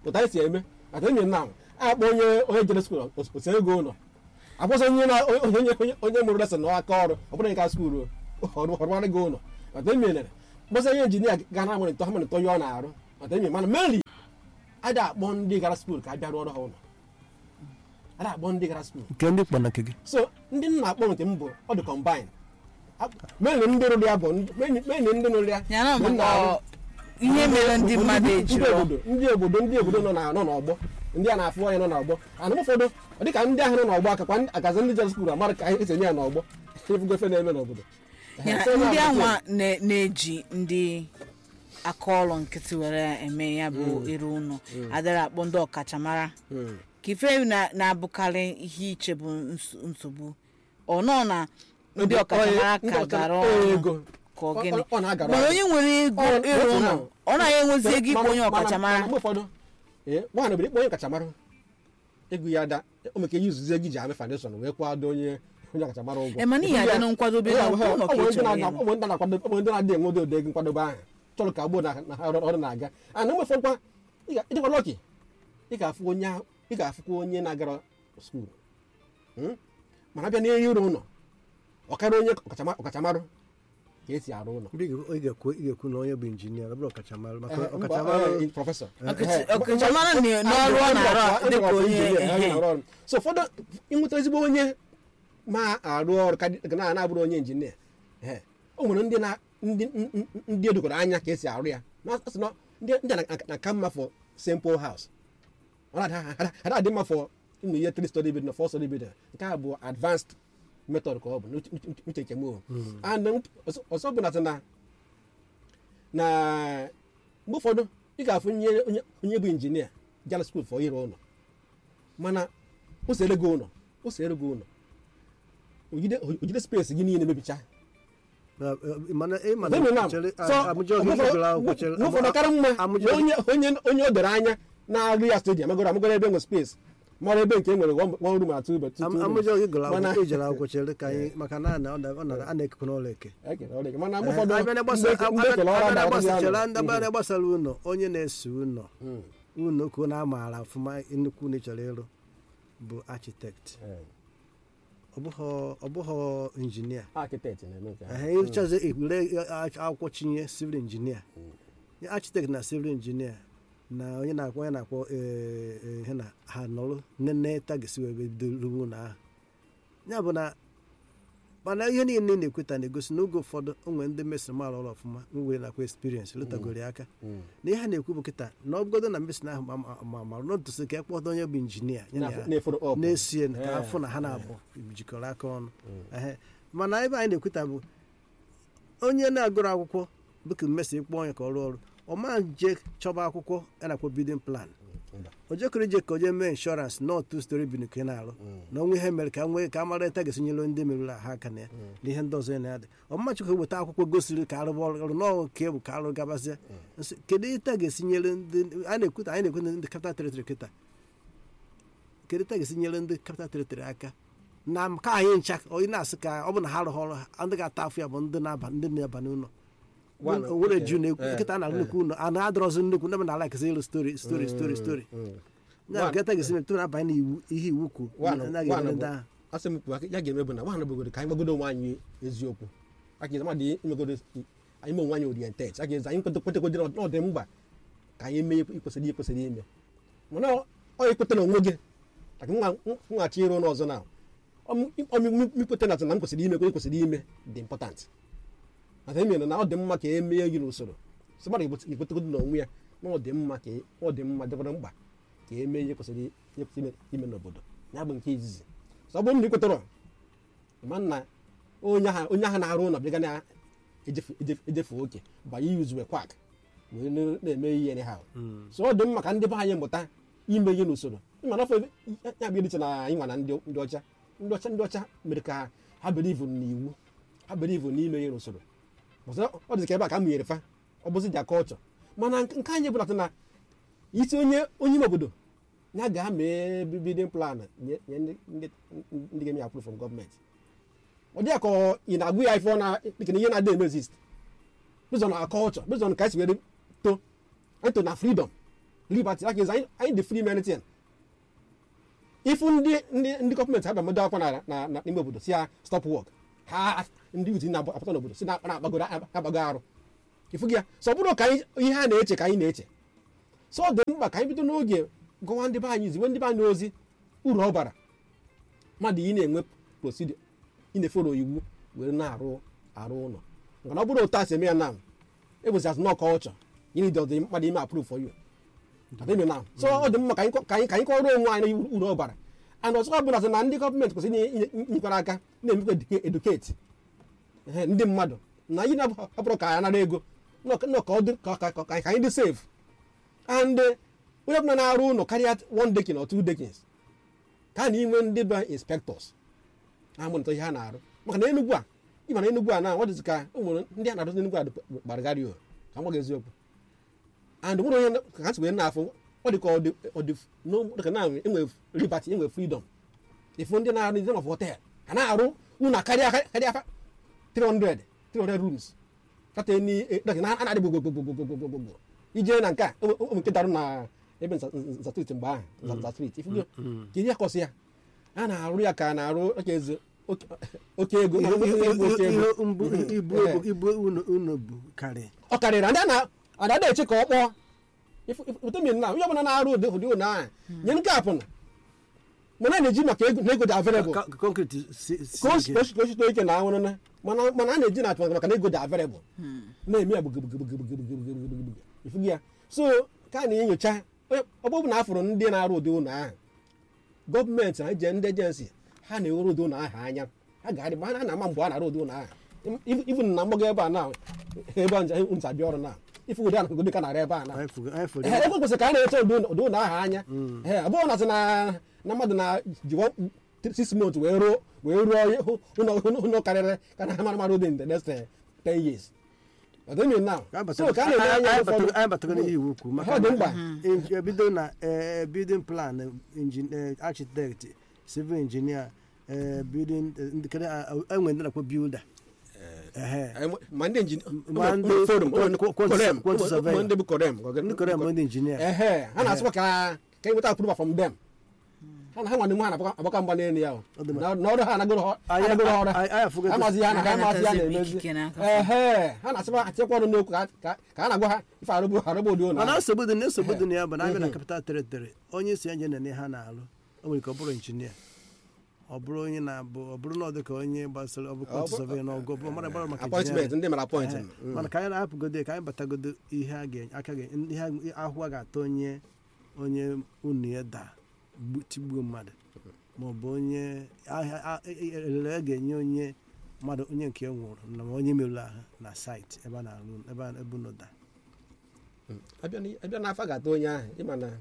ụta anyị si eme ata enyi na akpọ onye onye jere skuul osi ego ụlọ akwụsị onye na onye onye onye mụrụ lesọn n'aka ọrụ ọ bụrụ nke skuul ọrụmarị gị ụlọ ata enyi mere mgbasa onye injinia ga na amalite ha malite onye ọ na-arụ ata enyi mana meli a da akpọ ndị gara skuul ka a bịa rụọrọ ha ụlọ a da akpọ ndị gara skuul nke ndị kpọ na nke gị so ndị nna akpọ nke m bụ ọ dị combine meni ndị rụrụ ya bụ meni ndị rụrụ ya ya na bụ nna maka arụ. ihe mere ndị mmadụ ndị ejiro obodo ndị obodo ndị obodo nọ na- nọ n'ọgbọ ndị a na-afụ anya nọ n'ọgbọ ana m ụfọdụ ọ dịka ndị ahụ nọ n'ọgbọ akakwa ndị- akazi ndị jere skuul amara ka anyị esi enye ya n'ọgbọ efugo efe na-eme n'obodo Ya, So, ndị na- anwa na- na-eji ndị aka ọrụ nkịtị were eme ya bụ ịrụ ụlọ adịrị akpọ ndị ọkachamara Mm. ka ife na- na-abụkarị ihe iche bụ ns- nsogbu ọ nọ na ndị ọkachamara Ndị ka ọkacha- gara ọ ọrụ ego ka ọ Ọ- gịnị ọ- ọ na-agara mana ọrụ. onye nwere ego Ọ- ịrụ otu ụlọ ahụ. ọ naghị enwezi ego ịkpọ onye Mana- mana- ọkachamara mana mgbe ụfọdụ ee, nwaanyị bụ ikpọ onye ọkachamara ego ya da o meke ihe izuzi ego iji ame foundation wee kwado onye onye ọkachamara ụgwọ ema n'ihi adị na nkwadobe na ụlọ ka ị chọrọ ịrụ. ụmụ ndị na-akwado ụmụ ndị na-adị enwe ụdị ego nkwadobe ahụ chọrọ ka gboo na na ha ọrụ na-aga a na mgbe ịdịkwa lọki ị ga-afụ onye ahụ- ị ga-afụkwa onye na-agara skuul Hmm? mana abịa n'ihe ịrụ ụlọ ọkara onye ọkachama- ọkachamara ka esi arụ ụlọ Ndị ga- ị ga-ekwu ị ga-ekwu na onye bụ injinia ọ bụrụ ọkachamara maka Eh, mba, ọkachamara eh, prọfesọ Ọkacha- Eh, ọkachamara na- n'ọrụ ọ na-arụ a, dịka onye ehe. so ụfọdụ ịnweta ezigbo onye ma arụ ọrụ ka dị- na na-abụrụ onye injinia ehe, o nwere ndị na ndị ndị- ndị edokọrọ anya ka esi arụ ya na asị na ndị ndị a na- na ka mma for simple house ọ na-ada- ada ada adị mma for ụmụ ihe three story building na four story building nke a bụ advanced method ka ọ bụ n'uche- uche- uche nke m o. and ọzọ- ọzọ bụ na sị na na mgbe ụfọdụ ị ga-afụ onye onye- onye bụ injinia jara skuul fọ ịrụ ụlọ mana o sere gị ụlọ o sere gị ụlọ ojide ojide space gị niile mebicha Na- eh, mana ị ma na Demi nam. chere- So, a- Abuja oge mgbe gụrụ akwụkwọ ụfọdụ- chere- mgbe ụfọdụ ọkara mma na Abuja- onye onye onye o doro anya na-arụ ya stadium magoro amagoro ebe nwe space mara ebe nke e nwere one room atụ ube Am- amụjọ gị gụrụ Mana- akwụkwọ ijere akwụkwọ chere ka anyị maka na ana- ọ na- ọ na- a na-ekekọ n'ụlọ eke mana mgbe Eh, ụfọdụ abịa na gbasa- ndị eke- ndị ekele ọrụ abịa na ada- gbasa- adịghị chere anọ. ndị abịa na gbasara ụlọ onye na-ese ụlọ Mm. ụlọ ka ụlọ amaara ọfụma nnukwu ụlọ ị chọrọ ịrụ bụ architect Eh, ọ bụghọ- ọ bụghọ injinia architect na-eme nke ahụ. ehe ịchọzi ewere akwụkwọ chinye civil engineer architect na civil engineer na onye na-akpọ onye na-akpọ eh, eh, ihe na ha nọrụ nne tagisi wee bido ruo ụlọ ahụ ya bụ na mana ihe niile ị na-ekweta na-egosi n'oge ụfọdụ onwe ndị mesịrị mara ọrụ ọfụma nwere nakwa experience lụtagoro ya aka Mm. na ihe ha na-ekwu bụ kịta na ọbụgodo na mesịrị ahụ ma- ma- ma marụ n'otusi ka ekpọdo onye bụ injinia ya na ya na-eforo up. na-esie ka Eh, afọ na ha na-abụ jikọrọ aka ọnụ Ehe. mana ebe anyị na-ekweta bụ onye na-agụrụ akwụkwọ dịka mmesi ịkpọ onye ka ọ rụọ ọrụ ọ ma je chọba akwụkwọ a na-akpọ bidin plan Mba. o jekọrọ ije ka o jee mee inshọransị na otu stori bin ka ị na-arụ na onwe ihe mere ka nwee ka a mara eta ga-esinyere ndị merụrụ ha aka na ya na ihe ndị ọzọ ya na-adị ọmụma chukwu weta akwụkwọ gosiri ka arụba ọrụ n'ọrụ ka bụ ka arụ gabazie Nsị, kedu ita ga-esinyere ndị a na-ekweta anyị na-ekwe ndị kapital teritori kịta kedu ita ga-esinyere ndị kapital teritori aka na ka anyị ncha onye na-asị ka ọ bụ na ha arụghị ọrụ ha ndị ga-ata afọ ya bụ ndị na-aba ndị na-aba n'ụlọ One, were okay. ju na Eh, nkịta na eh. nnukwu ụlọ a na-adọrọzi nnukwu ndị na alakịsị ịrụ stori stori stori stori Mm. na nkịta ga-esi metụ na-abanye n'iwu ihe iwu kwu One- na one ga-eme bụ- ndị ahụ asị m kwuo ya ga-eme bụ na nwaanyị bụgodo ka anyị gbagodo onwe anyị eziokwu aka ịzama dị imegodo anyị mee onwe anyị orientet aka ịza anyị kwetekwedo na ọ dị mkpa ka anyị mee ikwesịrị ikwesịrị ime mana ọ ekweta na onwe gị maka nwa nwachi ịrụ n'ọzọ na ọmikweta na na m kwesịrị ime kwesịrị ime dị important maka emere na ọ dị mma ka e mee gị n'usoro sị mmadụ ekwetegodo na onwe ya na ọ dị mma ka ọ dị mma dịkwara mkpa ka e mee ihe kwesịrị ihe kwesịrị ime- ime n'obodo ya bụ nke izizi sọ ọ bụrụ na ị kwetara ma nna onye ahụ onye ahụ na-arụ ụlọ bịaga na-ejefe ejefe- ejefe oke banye yuzue kwak wee na- na-eme ihe ha so ọ dị mma ka ndị be anyị mụta ime ihe n'usoro ịmana afọ ya bụ ediche na anyị nwa na ndị ndị ọcha ndị ọcha ndị ọcha mere ka ha believe n'iwu ha believe n'ime ihe n'usoro ọzọ ọ dị ka ebe a ka a mụnyere fa ọ bụzi ja kọlchọ mana nke nke anyị bụlata na isi onye onye ime obodo ya ga mee bidin plan nye nye ndị ndị ndị ga-eme approve from gọọmenti ọ dịghị ka ọ- ị na-agụ ya ife ọ na dịka na ihe na-adị emezist based on our culture based on ka esi were to eto na freedom liberty that means anyị anyị dị free anything ifu ndị ndị ndị gọọmenti ha bịamado akwụkwọ na na na n'ime obodo si ya stop work ha ndị uti na-apụta n'obodo si na na-agbagoro agbago arụ ifu gị ya so ọ bụrụ ka anyị ihe a na-eche ka anyị na-eche so ọ dị mkpa ka anyị bido n'oge gụwa ndị be anyị ziwe ndị be anyị ozi uru ọ bara mmadụ ị na-enwe prosidio ị na-eforo iwu were na-arụ arụ ụlọ maka na ọ bụrụ otu a si eme ya na ebuzi as nọ culture you need the mmadụ ime approve for you adịghị na so ọ dị mma ka anyị ka anyị ka anyị kọrọ onwe anyị na uru ọ bara and ọzọkwa bụ na na ndị gọọmenti kwesịrị inyekwara aka na-emekwa eduketi ndị mmadụ na anyị na-abụrụ ka anyị nara ego nọ ka ọ dị ka ka anyị dị safe and onye ọbụla na-arụ ụlọ karịa one dekin or two dekins ka a na inwe ndị bụ inspectors na-amụnịta ihe ha na-arụ maka na enugwu a ịma na enugwu a na ọ dịzị ka ụmụ ndị a na-arụzi enugwu a gbaragharị o ka m gwa gị eziokwu and nwere onye ka ha si wee na-afụ ọ dị ka ọ dị dịka na enwe liberty enwe freedom ifu ndị na-arụ ndị of hotel ha na-arụ ụlọ karịa karịa 300 300 rooms kata ni na a na-adị gbogbogbogbogbogbogbogbo ije na nke a ụmụ nke darụ na ebe nza street mgbe ahụ nza street ifu ka ihe akọsị ya a na-arụ ya ka a na-arụ oke eze oke ego ibu unu bụ karị ọ karịrị ndị a na eche ka ọ kpọọ vitamin na onye ọbụla na-arụ ụdị ụdị ụlọ ahụ nye nke apụna mana a na-eji maka ego na ego dị available konkret ka o sito ike na anwụrụ na mana a na-eji na atụ maka na ego dị available na-eme ya gbugbugbugbugbugbugbugbugbugbugbugbu ifugi ya so ka a na-enyocha ọgbọbụ na afụrụ ndị na-arụ ụdị ụlọ ahụ gọọmenti na eje ndị ejensi ha na-ewere ụdị ụlọ ahụ anya ha ga-adị ma ha na-ama mgbe a na-arụ ụdị ụlọ ahụ ibu na mgbago ebe a na ebe nza dị ọrụ na ife ụdị anakụgo dịka narị ebe a na ebe kwesịrị ka a na-eche ụdị ụlọ ahụ anya ee ọ bụrụ na sị na mmadụ na jiwa six months wee ruo wee ruo ụlọ karịrị ka na mara mara ụdị in the next ten years ọdịmi na so ka a na-eme anya ụfọdụ anyị batara n'ihe iwu ukwu ọ dị mkpa ebido na building plan architect civil engineer building enwe ndị na-akpọ builder ma ndị Ma ndị- injinia quantity surveyor. ndị bụ korem ndị kọrọ ma ndị injinia ehe ha na-asịkwa ka ka enweta approval from them ha na ha nwanne m ha na-agbaka mgba n'elu ya o. Ọ dị mma. na na ọrụ ha anagoro ha Anyị- anagoro ọrụ anyị- anyị afụgo etu- amazi ya na ha Ha amazi ya na-atazi na-emezi ikike n'aka. ehe ha na-asịkwa atinyekwa ọrụ n'okwu ka ka- ka a na-agwa ha ife arụgbu arụgbu ụdị ụlọ mana ahụ. nsogbu dị na nsogbu dị na ya bụ na abịa na capital territory onye isi enje na ha na-alụ o nwere ike ọ bụrụ injinia ọ bụrụ onye na-abụ ọ bụrụ na ọ dị ka onye gbasara ọ bụ Ọ kwantị bụ- survey na ọgụ ọ bụrụ mara gbara maka appointment engineering. ndị mara appoint Ehe. mana ka anyị na-ahapụgodo ka anyị batagodo ihe a ga aka ga ihe ahụ a ga-ata onye onye unu ya daa gbu- tigbuo mmadụ ma ọ bụ onye ahịa- a- e- e- elele a ga-enye onye mmadụ onye nke nwụrụ na ma onye merụrụ ahụ na saịtị ebe a na-alụ ebe a- ebe unu daa abịa n- abịa n'afọ ga-ata onye ahụ ịma na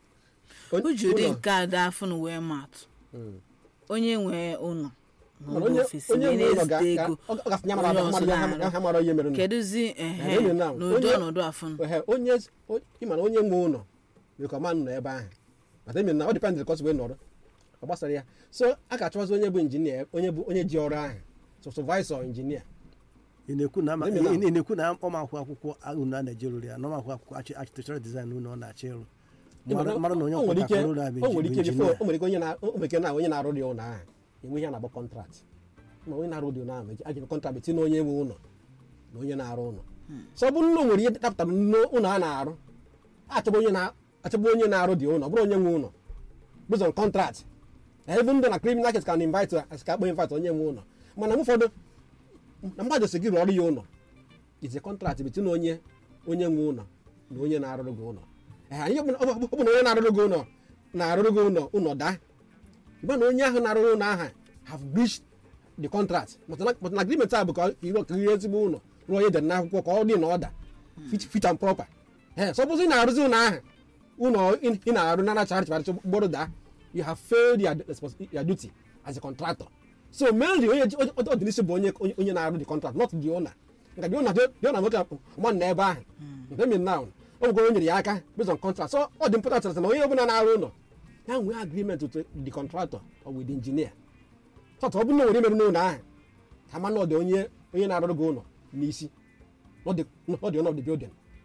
uju dị ụlọ- nke a dị afọ na wee matụ Mm. onye nwee ụlọ Mana n'ụlọ onye ofesi onye wee nwe ụlọ ga- na-ezite ga- ego ọ gasị ya mara onye mmadụ ọzọ ya ha- na-arụ. ha mara ihe mere nụ. kedụzi ehe onye na- n'ụdị onye- ọnọdụ afọ Ehe, onye ịma na onye nwe ụlọ rekọmand nọ ebe ahụ mata emi na ọ dịpendị kọs wee nọrọ ọ gbasara ya so a ga-achọwazi onye bụ injinia onye bụ onye ji ọrụ ahụ sọsọvaisọ injinia ị na-ekwu na ama- Maybe now. ị na-ekwu na ọma akwụkwọ akwụkwọ unu a na-eje rụrụ ya na ọma akwụkwọ akwụkwọ archi- architectural design unu ọ na-achọ ịrụ mara mara na onye o nwere ọkwọ ike ka ụlọ a bụ o nwere ike injinia. before o nwere ike onye na o nwere ike na onye na-arụ dị ụlọ ahụ enwe ihe a na-agba kọntrakt ma onye na-arụ dị ụlọ ahụ a jiri kọntrakt tinye onye nwe ụlọ na onye na-arụ ụlọ so ọ bụrụ na o nwere ihe dapụtara n'ụlọ a na-arụ achọba onye na achọba onye na-arụ dị ụlọ ọ bụrụ onye nwe ụlọ based on contract even ndị na criminal case can invite ka akpọ invite onye nwe ụlọ mana mgbe ụfọdụ na mmadụ si gị rụọrọ ya ụlọ it's a contract between onye onye nwe ụlọ na onye na-arụrụ gị ụlọ Ee, anyị bụ na- ọ bụ ọ bụ na onye na-arụrụ gị ụlọ na-arụrụ gị ụlọ ụlọ daa mgbe na onye ahụ na-arụrụ ụlọ ahụ have breached the contract but na but na agreement a bụ ka ịrụ ka ihe ezigbo ụlọ rụọ ihe dere n'akwụkwọ ka ọ dị na ọda fit fit and proper ee so ọ bụzi ị na-arụzi ụlọ ahụ ụlọ ị- ị na-arụ na nacharị chịbarịcha gboro daa you have failed your, respons- your duty as a contractor so mainly onye ji- ọ ọ dị n'isi bụ onye onye- onye na-arụ the contract not the owner nka the owner the owner nwoke ọma na ebe ahụ nke mi now o nwekwa onye nyere ya aka based on contract so ọ dị important na onye ọbụla na-arụ ụlọ ya nwee agreement with the contractor or with the engineer sọtụ ọ bụrụ na o nwere imerụ n'ụlọ ahụ ka ma na ọ dị onye onye na-arụrụ gị ụlọ n'isi not the not the owner of the building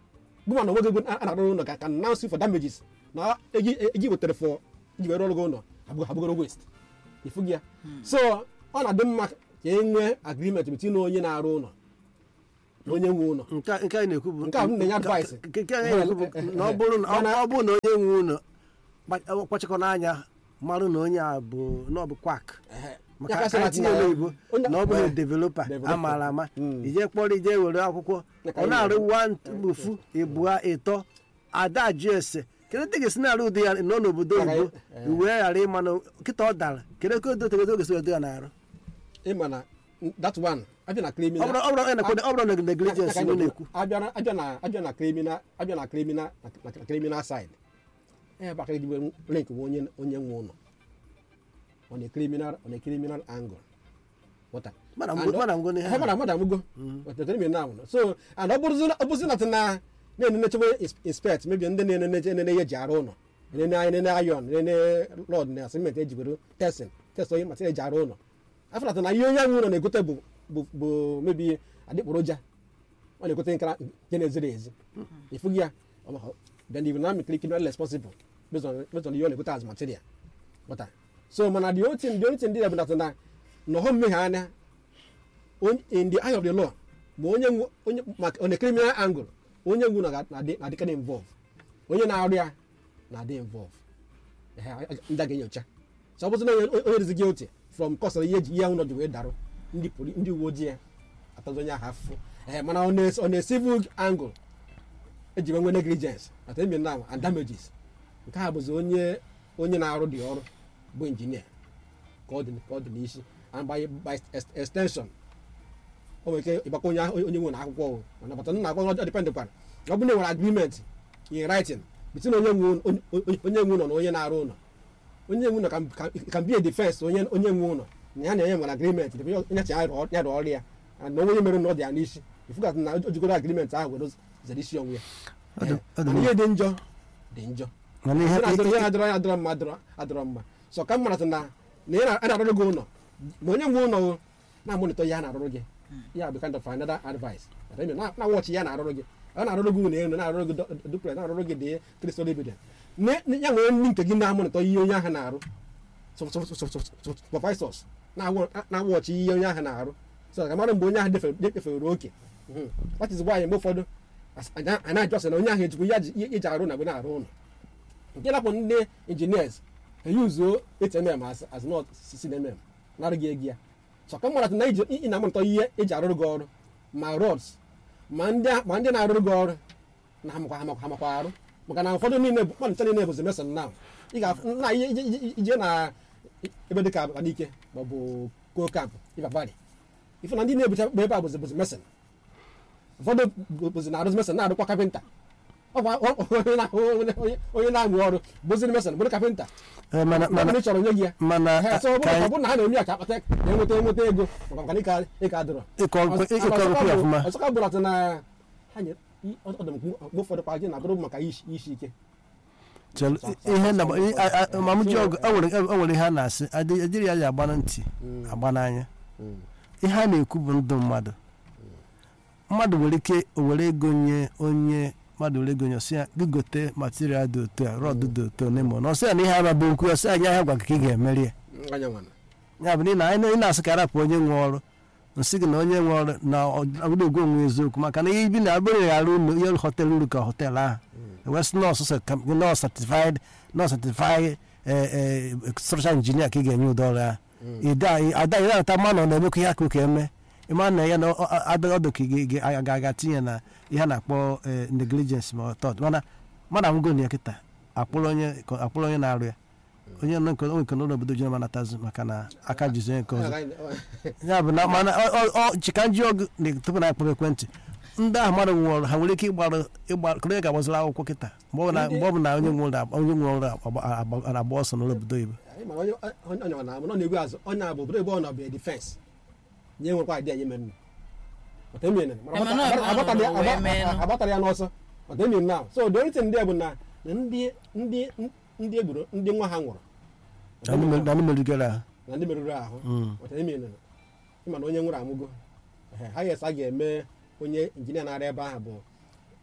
gụma na nwoge a na-arụ ụlọ ka ka announce for damages na egi egi wetara for iji were ọrụ gị ụlọ abụgo abụgoro waste ifu gị ya so ọ na-adị mma ka e nwee agreement between onye na-arụ ụlọ na onye nwe ụlọ nke a- nke anyị na-ekwu bụ Nke a m na-enye advice. nke nke anyị na-ekwu bụ na ọ bụrụ na ọ- ọ bụrụ na onye nwe ụlọ kpa- kpachakọ n'anya marụ na onye a bụ na ọ bụ kwak maka Ya ka sị ka na- tinye n'oyibo onye- na ọ bụghị eh, developa developer. amaara ama Mm. ije kpọrọ ije were akwụkwọ Ya ka ọ anyị na-arụ na-eme. wa mkpufu ịbụa ịtọ ada ajụ ese kedu ndị ga-esi na-arụ ụdị ya nọ n'obodo Ya ka oyibo anyị- wee ghara ịma na kịta ọ dara kedu ka odo tegodo ga-esi wedo ya na-arụ ịma na that one abịa na ọ criminal bụrụ ọ bụrụ ọ na-ekwe- ọ bụrụ na negligence ị na-ekwu abịa na- abịa na abịa na criminal abịa na criminal na na criminal side ebe aka ejiwe link bụ onye onye nwe ụlọ on a criminal on a criminal angle Ghọta? Mana And mgbe- ọ- mana mgbe na ihe Eh, mana mmadụ amụgo Ghọta, criminal now. so and ọ bụrụzi ọ bụrụzi na na na-enenechebe inspect mebi ndị na-eneneche enene ihe eji arụ ụlọ enene enene iron enene rod na cement ejibere testing test onye material eji arụ ụlọ afọlata na ihe onye ahụ ụlọ na-egote bụ bụ bụ mebi adịkporoja ọ na-egote nkara nke na-eziri ezi ịfụghị ya ọ- then you will not be criminally responsible based on based on ihe ọ na-egote as material Ghọta? so mana the only thing the only thing dị ya bụ na na na ọhụ mmehie anya onye- in the eye of the law ma onye nwe- onye maka on a criminal angle onye nwu na na-adị na-adịkarị involve onye na-arụ ya na-adị involve Ehe, a- a- ndị a ga-enyocha so ọ bụzi na onye onye rezi guilty from cause of ihe eji ihe ahụ nọ ji wee darụ ndị poli ndị uwe ojii ya atazi onye ahụ afụfụ Ehe, mana on a on a civil angle eji nwe negligence at emi now and damages nke a bụzi onye onye na-arụ dị ọrụ bụ injinia ka ọ dị ka ọ dị n'isi and by by ex- extension o nwere ike ịgbakọ onye ahụ- onye nwe na akwụkwọ o mana bata nna akwụkwọ ọ depend kwara ọ bụrụ na enwere agreement in writing between onye nwe ụlọ- onye- onye- onye nwe ụlọ na onye na-arụ ụlọ onye nwe ụlọ can- can- can be a defense onye onye nwe ụlọ na ya na onye nwere agreement debe onye chi ya rụọ ya rụọ ọrụ ya and na onye mere na ọ dị ya n'isi ifugat na o jigoro agreement ahụ were zere isi onwe ya Ọ dị- ọ dị mana ihe dị njọ dị njọ mana ihe ihe na-adọrọ ihe na-adọrọ ya adọrọ mma adọrọ adọrọ mma so ka m mara na na ị na- a na-arụrụ gị ụlọ ma onye nwe ụlọ o, na-amụnịtọ ihe a na-arụrụ gị ya bụ kind of another advice But I mean, na na wọchị ya na-arụrụ gị ọ na-arụrụ gị ụlọ elu na-arụrụ gị du- duplex na-arụrụ gị dị three story building Ne- ne- ya nwere ndị nke gị na-amụnịtọ ihe onye ahụ na-arụ Sup- sup- sup- sup- sup- supervisors na-awọ- na-awọchị ihe onye ahụ na-arụ so ka mara mgbe onye ahụ defere defere oke Mhm. that is why mgbe ụfọdụ as- a a na-ajọsị na onye ahụ ejikwa ihe aji- ihe iji arụ na mgbe na-arụ ụlọ nke napụ ndị engineers eyuzuo atmm as as not ccnmm narụ gị ego ya so ka mara na iji ị na-amụta ihe eji arụrụ gị ọrụ ma rods ma ndị a- ma ndị na-arụrụ gị ọrụ na hamakwa hamakwa hamakwa arụ maka na ụfọdụ niile bụ mmadụ nche niile bụzi meson na ị ga na ihe ije- ije- ije na ebe dịka abalike maọbụ ko kamp iva valley ife na ndị na-ebucha ebe a bụzi bụzi meson ụfọdụ bụ- bụzi na-arụzi meson na-arụkwa kapịnta ọkwa ọ- onye na- onye- onye- onye na-amụ ọrụ bụziri meson bụrụ kapịnta Eh, mana mana mana ị chọrọ onye gị ya mana Ee, so ọ bụrụ ka ọ anyị- bụrụ na ha na-eme ya ka akpata ka enweta enweta ego maka na ịka ịka dụrọ ịkọ nkwe- ịkọ nkwe ya ọfụma ọzọka bụrụ atụ na ha nye ọdụ mgbe ụfọdụ kwa gị na-abụrụ maka isi isi ike Chelụ, ihe na mamụji ọgụ o nwere o nwere ihe a na-asị adị- ejiri ya ji agba na ntị agba n'anya ihe a na-ekwu bụ ndụ mmadụ mmadụ nwere ike o were ego nye onye mmadụ were ego nye ọsị ya gị gote material dị otu a rọd dị otu a n'ime na ọsị ya na ihe ama bụ nkwu ọsị ya nye ahịa gwa ka ị ga-emeri ya anya nwana ya bụ na ị na-asị ka arapụ onye nwe ọrụ nsị gị na onye nwe ọrụ na ọbụrụ egwu onwe eziokwu maka na ihe ibi na abụrụ ghara ụlọ ihe họtelụ uru ka họtelụ ahụ west nọọsụ nọọsụ certified nọọsụ certified structural engineer ka ị ga-enye ụdị ọrụ ahụ ada ị na-ata mmanụ na-emekwa ihe aka ka eme ịma na ya na ọdụ ka ị ga-aga tinye na ihe a na-akpọ eh, negligence ma ọtọt mana mmadụ anwụgo na ya kịta akpụrụ onye akpụrụ onye na-arụ ya onye nọ nke onwe nke n'ụlọ obodo ji manatazi maka na aka jizi onye nke ọzọ ya bụ na mana ọ- ọ- ọ chika nji ọgụ na- tupu na akpọrọ ekwentị ndị ahụ mmadụ nwe ọrụ ha nwere ike ịgbarụ ịgba kụrụ onye ga-agbaziri akwụkwọ kịta mgbe ọ bụ na- mgbe ọ bụ na onye nwe ụlọ onye nwe ọrụ agba- agba- na-agba ọsọ n'ụlọ obodo oyibo Anyị mara onye onye onye ọ na-abụ na ọ na-egbu azụ onye abụ obodo ebe ọ nọ bụ defense nye nwekwa idea nye mere But emi ene, mana Ema na ọ bụ agbatara ya- ọnọdụ wee agba- mee nụ. agbatara ya n'ọsọ But emi now so the only thing ndị bụ na na ndị ndị ndị egburu ndị nwa ha nwụrụ na ndị mer- na ndị merigoro ahụ na ndị merụrụ ahụ Mm. But emi ene, ịma na onye nwụrụ amụgo Ehe, ha yes a ga-eme onye injinia na-arụ ebe ahụ bụ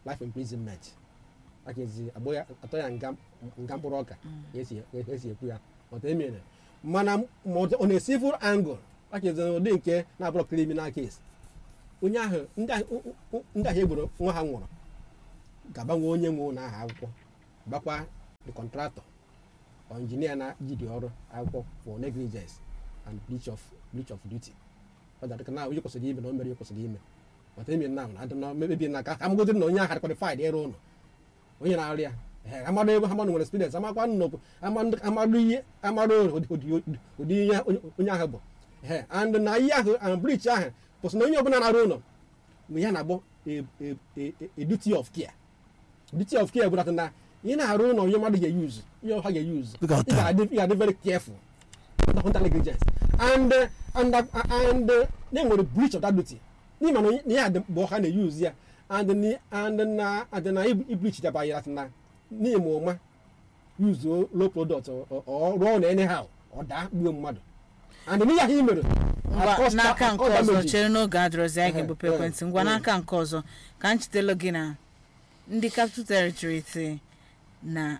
life imprisonment aka ezi agbụ ya atọ ya nga nga mkpụrụ ọka esi esi ekwu ya ọta emere mana ma ọ na civil angle aka ezi ụdị nke na-abụrụ criminal case onye ahụ ndị ahụ ndị ahụ egboro nwa ha nwụrụ ga-agbanwe onye nwe ụlọ ahụ akwụkwọ gbakwa the contractor or engineer na-ejide ọrụ akwụkwọ for negligence and breach of breach of duty ọ dara na onye kwesịrị ime na o mere ihe kwesịrị ime mata eme na na adịna mebi na ka amagodiri na onye ahụ qualified ịrụ ụlọ onye na-arụ ya ee, amadụ ebe amadụ nwere experience amakwa nnọkwu amadụ ihe amadụ ụdị- ụdị ụdị ihe onye- onye ahụ bụ ee, and na ihe ahụ and breach ahụ kwụsị na onye ọbụla na-arụ ụlọ mgbe ya na-agbọ a- a- a- a duty of care duty of care bụ that na ị na-arụ ụlọ onye mmadụ ga-eyuzu ihe ọha ga-eyuzu Look at ị ga-adị ị ga-adị very careful not under negligence and uh, and uh, and uh, na enwere breach of that duty n'ime na ihe a dị mgbe ọha na-eyuzu ya and ni- and na and na ibreach daba ya na n'ime ụma yuzuo low product or or rụọ ụlọ anyhow ọ daa gbuo mmadụ and n'ihe ahụ i mere ngwa at cost- n'aka at nke cost ọzọ damages. chere n'oge adịrọzi anyị Ehe, ga-ebupe ehe, ekwentị ngwa ehe. n'aka nke ọzọ ka m chetelu gị na ndị capital territory si na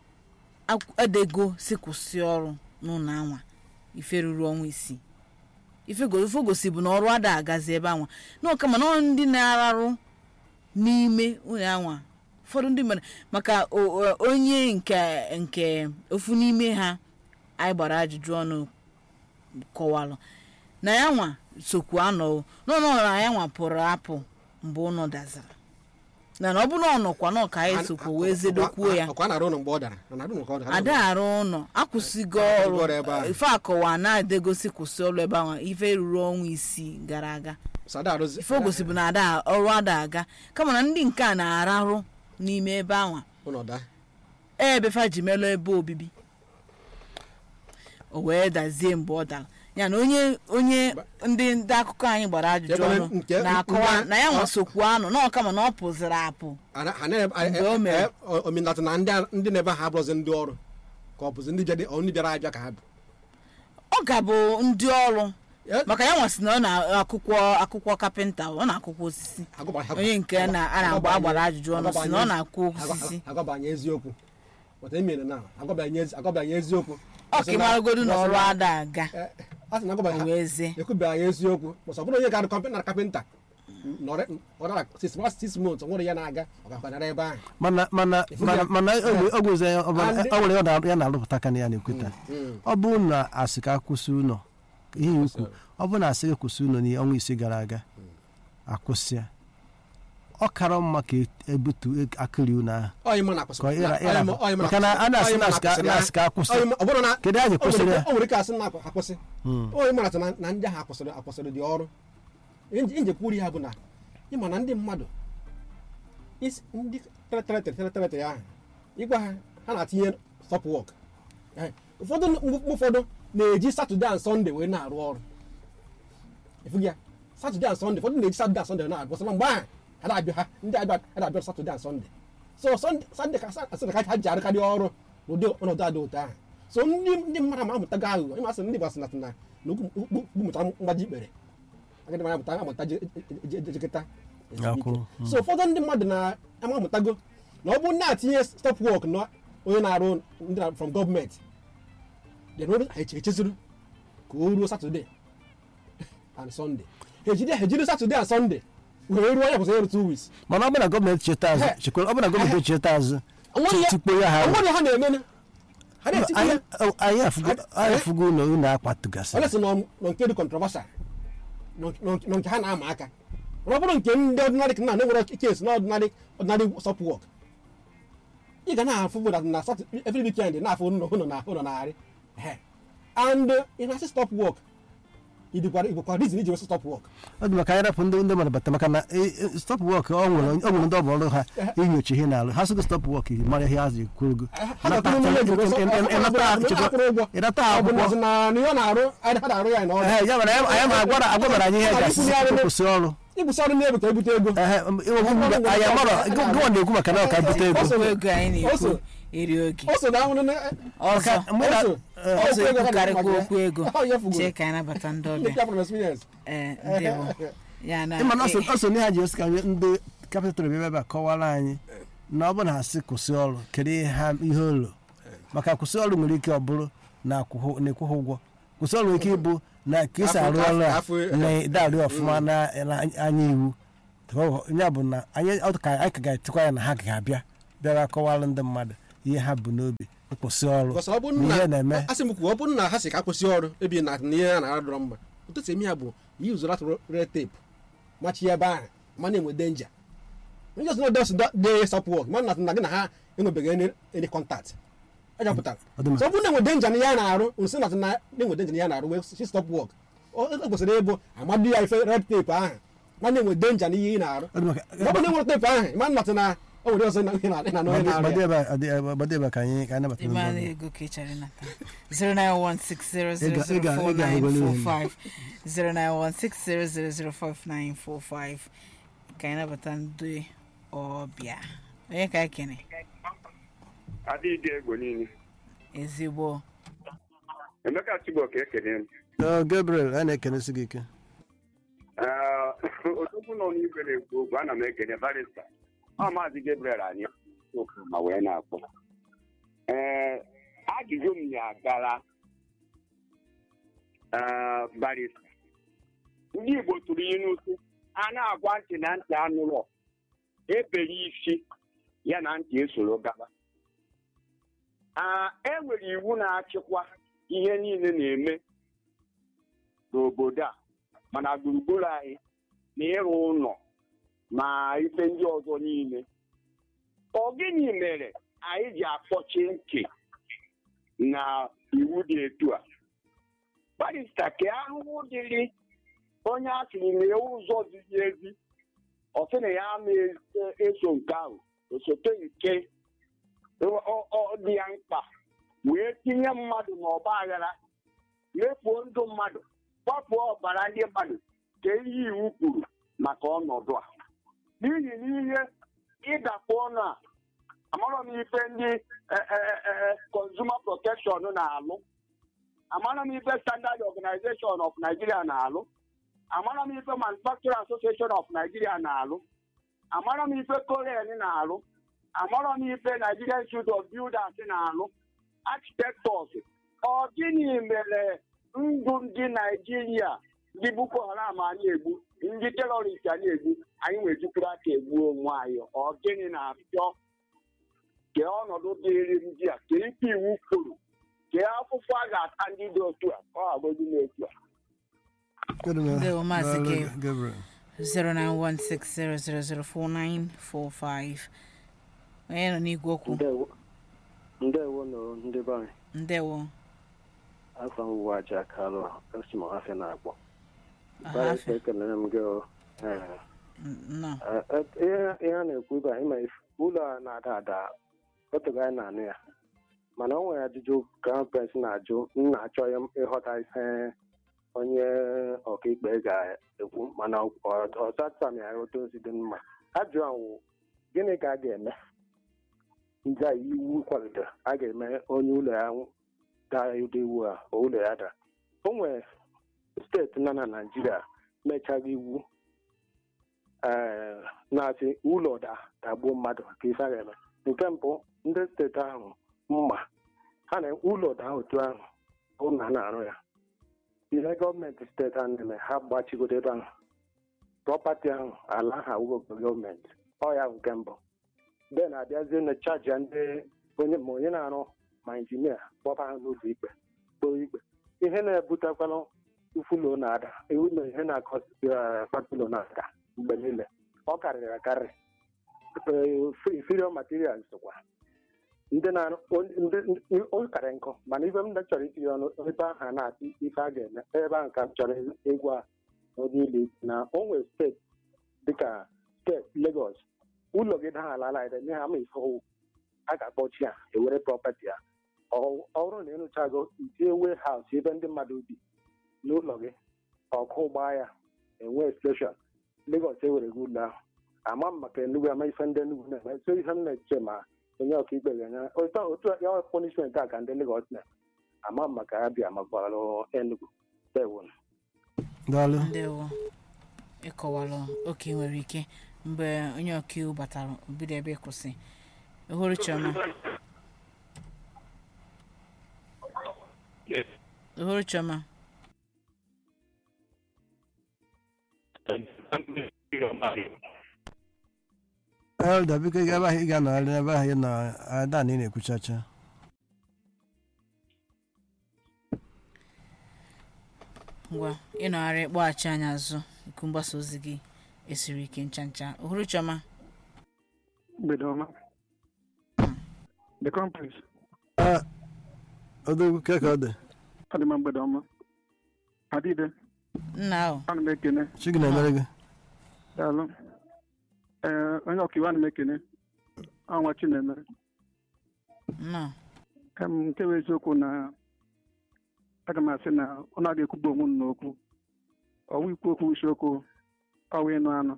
ak- edego si kwụsị ọrụ n'ụlọ anwa ife ruru ọnwa isii ife go- ife gosi bụ na ọrụ ada agazi ebe anwa n'ọka mana ọ ndị na-ararụ n'ime ụlọ anwa ụfọdụ ndị mmadụ maka o- o- onye nke nke ofu n'ime ha anyị gbara ajụjụ ọnụ kọwalụ na ya nwa sokwu anọ n'ọnụ na ya nwa pụrụ apụ mgbe ụnọ dazara na na ọ bụ na ọ nọkwa nọ ka anyị sokwu wee zedokwuo ya ọkwa na-arụ ụlọ mgbe ọ dara na arụ ụlọ ka ọ dara ada arụ ụlọ akwụsịgo Akwụsịgo ọrụ ọrụ ebe ahụ. ife akọwa na-adegosi kwụsị ọrụ ebe ahụ ife ruru ọnwa isii gara aga sada arụzi ife o gosi bụ na ada ọrụ ada aga kama na ndị nke a na-ararụ n'ime ebe ahụ ụlọ daa ebe fa ji melụ ebe obibi o wee dazie mgbe ọ dara ya na onye onye ndị ndị akụkọ anyị gbara ajụjụ Ebe ọnụ nke- na-akọwa nke- na ya nwa ọ- sokwu anụ na ọkama na ọ pụziri apụ Ana- ana- a- Mgbe o mere. e- e- omenala na ndị a- ndị na-ebe ha abụrụzi ndị ọrụ ka ọ bụzi ndị bịa- ọ ndị bịara abịa ka ha bụ ọ ga bụ ndị ọrụ Ya- maka ya nwasị na ọ na-akwụkwọ akwụkwọ kapịnta ọ na-akwụkwọ osisi agụba- agụ- onye nke na a na-agba agụba- agbara ajụjụ ọnụ si na ọ na-akwụ osisi agwa- agwabanye eziokwu But emere na agwabanye ezi- agwabanye eziokwu ọ ka ịmaragodu na ọrụ ada aga Eh, a sị na agwabanye o wee zie ekwubeghị ezi-okwu bọsọ bụrụ onye ga-arụ kọmpa na kapịnta nọrọ ọ dara six months six months ọ nwere ya na-aga ọ gakwanara ebe ahụ mana mana mana mana ọ gwezi ya ọ bụ- Andị- ọ nwere ya na- ya na-arụpụta ka na ya na-ekweta Mm. ọ bụrụ na asị ka akwụsị ụlọ ihe ikwu ọ bụrụ na asị gị kwụsị ụlọ n'ihe ọnwa ise gara aga akwụsịa ọ kara mma ka e- ebutu akịrị ụlọ ahụ Ọ ịma na akwụsị- Ka ọ ịra- ọ ịma- ọ ịma na maka na a na-asị ọ ịma na asị ka- akwụsịrị na ya. asị ka akwụsị. Ọ ịma- ọ bụrụ na- Kedu anyị o nwere kwụsịrị ike- ya? o nwere ike asị na akwa- akwụsị Mm. o ịma na na ndị ahụ akwụsịrị akwụsịrị dị ọrụ Ihe njekwuru ya bụ na ịma na ndị mmadụ isi- ndị teletele teletele ahụ ịgwa ha ha na-atinye stop work Eh, ụfọdụ mgbe ụfọdụ na-eji satọde and sọnde wee na-arụ ọrụ efu ya satọde and sọnde ụfọdụ na-eji satọde and sọnde na-arụ ọrụ mgbe ahụ ha na-abịa ha ndị abịa ha na-abịa satọde and sọnde so sọnde sọnde ka asị na ka ha ji arụkarị ọrụ n'ụdị ọnọdụ adị otu ahụ so ndị ndị mmadụ ma amụtago aghụghọ ịma sị ndị gbasị na na na ukwu mụta mgbaji ikpere agadi mara amụta amụta jekịta Akwụ, so ụfọdụ ndị mmadụ na-ama amụtago na ọ bụrụ na-atinye stop work na onye na-arụ ndị na from gọọmenti then o ha eche- echezuru ka o ruo satọde and sọnde ha ejide ha ejide satọde and sọnde wee ruo onye kwụsịrị ịrụ two weeks mana ọ bụrụ na gọọmenti cheta azụ He. chekwara ọ bụrụ na gọọmenti cheta azụ Onwere ya- tikpo ya ha onwere ha na-eme ha na-etikwa anyị ya anyị afụgo anyị afụgo ụlọ ụlọ akwatụgasị onye sị nọ nọ nke dị controversial nọ nọ- nọ nke ha na-ama aka mana ọ bụrụ nke ndị ọdịnarị ka na nwere kes na ọdịnarị ọdịnarị stop work ị ga na-afụ bụ na Sat- every weekend na-afụ ụlọ ụlọ na ụlọ narị Ehe. and ị na-asị stop work ịdịkwara igwekwara reason iji wesị stop work ọ dị maka anyị rapụ ndị ndị mmadụ bata maka na stop wọk ọ nwere ọ nwere ndị ọ bụ ọrụ ha inyocha ihe na-alụ ha sịgo stop wọk mara ihe ha ji kwurugo ha ga-akwụrụ n'ụlọ ego so- ọ- ọ- ọ- ọ- akwụrụ ụgwọ ịnata ọ bụ na akwụkwọ ọzọ na na ihe ọ na-arụ ha na-arụ ya na ọrụ Ehe, ya mere anyị anyị ma agwara agwabara anyị ihe Ọ gasị na-ekwunye ọrụ kwụsị ọrụ ibusi ọrụ n'ebe ka ebute ego Ehe, iwegbu mgbe anyị amarọ gụwa na-ekwu maka na ọ ka bute ego Ọsọ- ego anyị na-ekwu Ọsọ. eri oge o so na ahụrụ na ọzọ mgbe na- Ọsọ. eh, ọzọ Okwu ego ha ekwukarịkwa na-agwa okwu ego ya. Ọ, ya fugoro. chee ka anyị nabata ndị ndị ọbịa pịa from experience ee ndewo ya na ịma na ọ so- ọ so n'ihe ha ji esi ka ndị kapịtụl bịa ebe a kọwara anyị na ọ bụ na ha si kwụsị ọrụ kedu ihe ha ihe ụlọ maka kwụsị ọrụ nwere ike ọ bụrụ na akwụghị- na-ekwughị ụgwọ kwụsị ọrụ nwere ike ịbụ na ka esi Afọ- arụ ọrụ a afọ- afọ- na-darị ọfụma na na anya iwu ya bụ na anyị ọ dị ka anyị ka ga-etikwa ya na ha ga-abịa bịara kọwara ndị mmadụ ihe ha bụ n'obi ịkwụsị ọrụ Because ọ bụrụ na ihe na na-eme asị m kwuo ọ bụrụ na ha si ka kwụsị ọrụ ebi na na ihe a na-adọrọ mma ụtụ esi eme ya bụ yi usoro atụrụ red tape machi ebe ahụ ma na-enwe denja onye ọzọ na-ede ọsọ de stop work ma na na gị na ha enwebeghị any any contact aja pụtara Ọ dị mma. so ọ bụrụ na enwe denja na ihe a na-arụ nsị na na enwe denja na ihe a na-arụ wee si stop work ọ ọ kwesịrị ịbụ amadu ya ife red tape ahụ ma na-enwe denja na ihe ị na-arụ Ọ dị maka- ọ bụrụ na enwere tape ahụ ma nnọtụ na o nwere ọzọ na ihe na- na- na onye na-arụ gbado ya ebe a- ọ dị- gbado ebe a ka anyị ka anyị nabata ndị ịmara mmadụ. ego ka ị chọrọ ịnata 09160004945 09160004945 ka anyị nabata ndị ọbịa onye ka anyị kene adịghị egbo niile ezigbo emeka chibok ekele m Ọ, gabriel anyị na-ekenesi gị ike Ee, odogwu nọ n'igwe na-ekwu okwu ana m ekele barista ọ maazị gabriel anyị okwu ma wee na-akpọ ee ajụjụ m ya gara ee, barista ndị igbo tụrụ ilu sị a na-agwa ntị na ntị anụlọ ebere isi ya na ntị esoro gaba Aa, e nwere iwu na-achịkwa ihe niile na-eme n'obodo a mana gburugburu anyị na ịrụ ụlọ ma ife ndị ọzọ niile ọ gịnị mere anyị ji akpọchi ntị na iwu dị etu a barista ka ahụhụ dịrị onye a sịrị na ụzọ ziri ezi ọ sị na ya ama eso nke ahụ osote nke ọ- ọ- ọ dị ya mkpa wee tinye mmadụ n'ọgba aghara mefuo ndụ mmadụ gbapụ ọbara ndị mmadụ ka ihe iwu kwuru maka ọnọdụ a n'ihi na ihe ịdakpọ ọnụ a amarọ m ife ndị eh, eh, eh, consumer protection na-alụ amarọ m ife standard organization of nigeria na-alụ amarọ m ife manufacturing association of nigeria na-alụ amarọ m ife korean na-alụ amarọ m ife nigerian institute of builders na-alụ architectors ọ gịnị mere ndụ ndị naijiria ndị boko haram a na-egbu ndị terọrist a na-egbu anyị nwejukwuru aka egbu onwe anyị ọ gịnị na-achọ kee ọnọdụ dịrị ndị a kee ikpe iwu kwuru kee akwụkwọ a ga-ata ndị dị otu a ọ agbozi n'otu a Ndewo, Maazị Daalụ, Gabe. gabriel 09160004945 onye nọ n'igwe okwu ndewo ndewo nọ ndị be anyị ndewo afọ m bụ aja kalụ esi m ọhafịa na-akpọ Ọhafịa. barịsta ekelere m gị o. Ee, nnọọ eh, eh, ihe ihe a na-ekwu ebe a ịma if- ụlọ a na-ada ada otogo anyị na-anụ ya mana o nwere ajụjụ crown prince na-ajụ m na-achọ ya- ịghọta ihe onye ọkaikpe ga-ekwu mana ọtata ya otu ozi dị mma ajụ ahụ gịnị ka a ga-eme ndị a iwu kwadoro a ga-eme onye ụlọ ya daa ụdị iwu a o ụlọ ya daa o nwere steeti nọ na naijiria mechaghị iwu ee na-asị ụlọ da dagbuo mmadụ ka ife a ga-eme nke mbụ ndị steeti ahụ mma ha na ụlọ daa otu ahụ bụ na a na-arụ ya ihe gọọmenti steeti ahụ na-eme ha gbachigodo ebe ahụ prọpati ahụ ala ha wụgo gọọmenti ọ ya bụ nke mbụ den abịazie na chaji ya ndị onye ma onye na-arụ ma injinia kpọba ha n'ụlọ ikpe kpoo ikpe ihe na-ebutekwanụ ufulo na-ada iwu na ihe na-akpatulo na-ada mgbe niile ọ karịrị akarị inferior materials kwa ndị na-arụ ndị ndị- o karị nkụ mana ife m chọrọ itinye ọnụ ebe ahụ a na-atụ ife a ga-eme ebe ahụ ka m chọrọ ịgwa onye ile na o nwere steeti dịka steeti Lagos ụlọ gị daa ala ala nye ha ma ife ọwụ a ga-akpọchi ya ewere prọpati ya ọ ọ bụrụ na ịrụchago itinye wee haus ebe ndị mmadụ bi n'ụlọ gị ọkụ gbaa ya enwe steshọn Lagos ewere gị ụlọ ahụ ama m maka Enugu ama ife ndị Enugu na-eme so ihe m na-eche ma onye ọkaikpe ga-enye otu otu ya punishment a ka ndị Lagos na ama m maka ya bịa makwarụ Enugu dewo daalụ ndewo ịkọwalụ oke nwere ike mgbe onye ọkaiwu batara obido ebe kwụsị ohuru chioma ohuru chioma elda biko ị ga-ebe ahụ ị ga-anọgharị n'ebe ahụ ị nọ ada na ị na-ekwuchacha ngwa ịnọgharị kpọghachi anyị azụ iku mgbasa ozi gị esiri ike ncha ncha ohuru chioma mgbede ọma the conference Ah, odogwu ke ka ọ dị ọ dị mma mgbede ọma adịde nna ahụ ana m ekene chi gị na-emere gị daalụ ee onye ọkaiwu ana m ekene ọnwa chinemere nnọọ em nke bụ eziokwu na aga m asị na ọ na-aga ekwuba onwe m n'okwu ọwụ ikwu okwu isiokwu ọwụ ịnụ anụ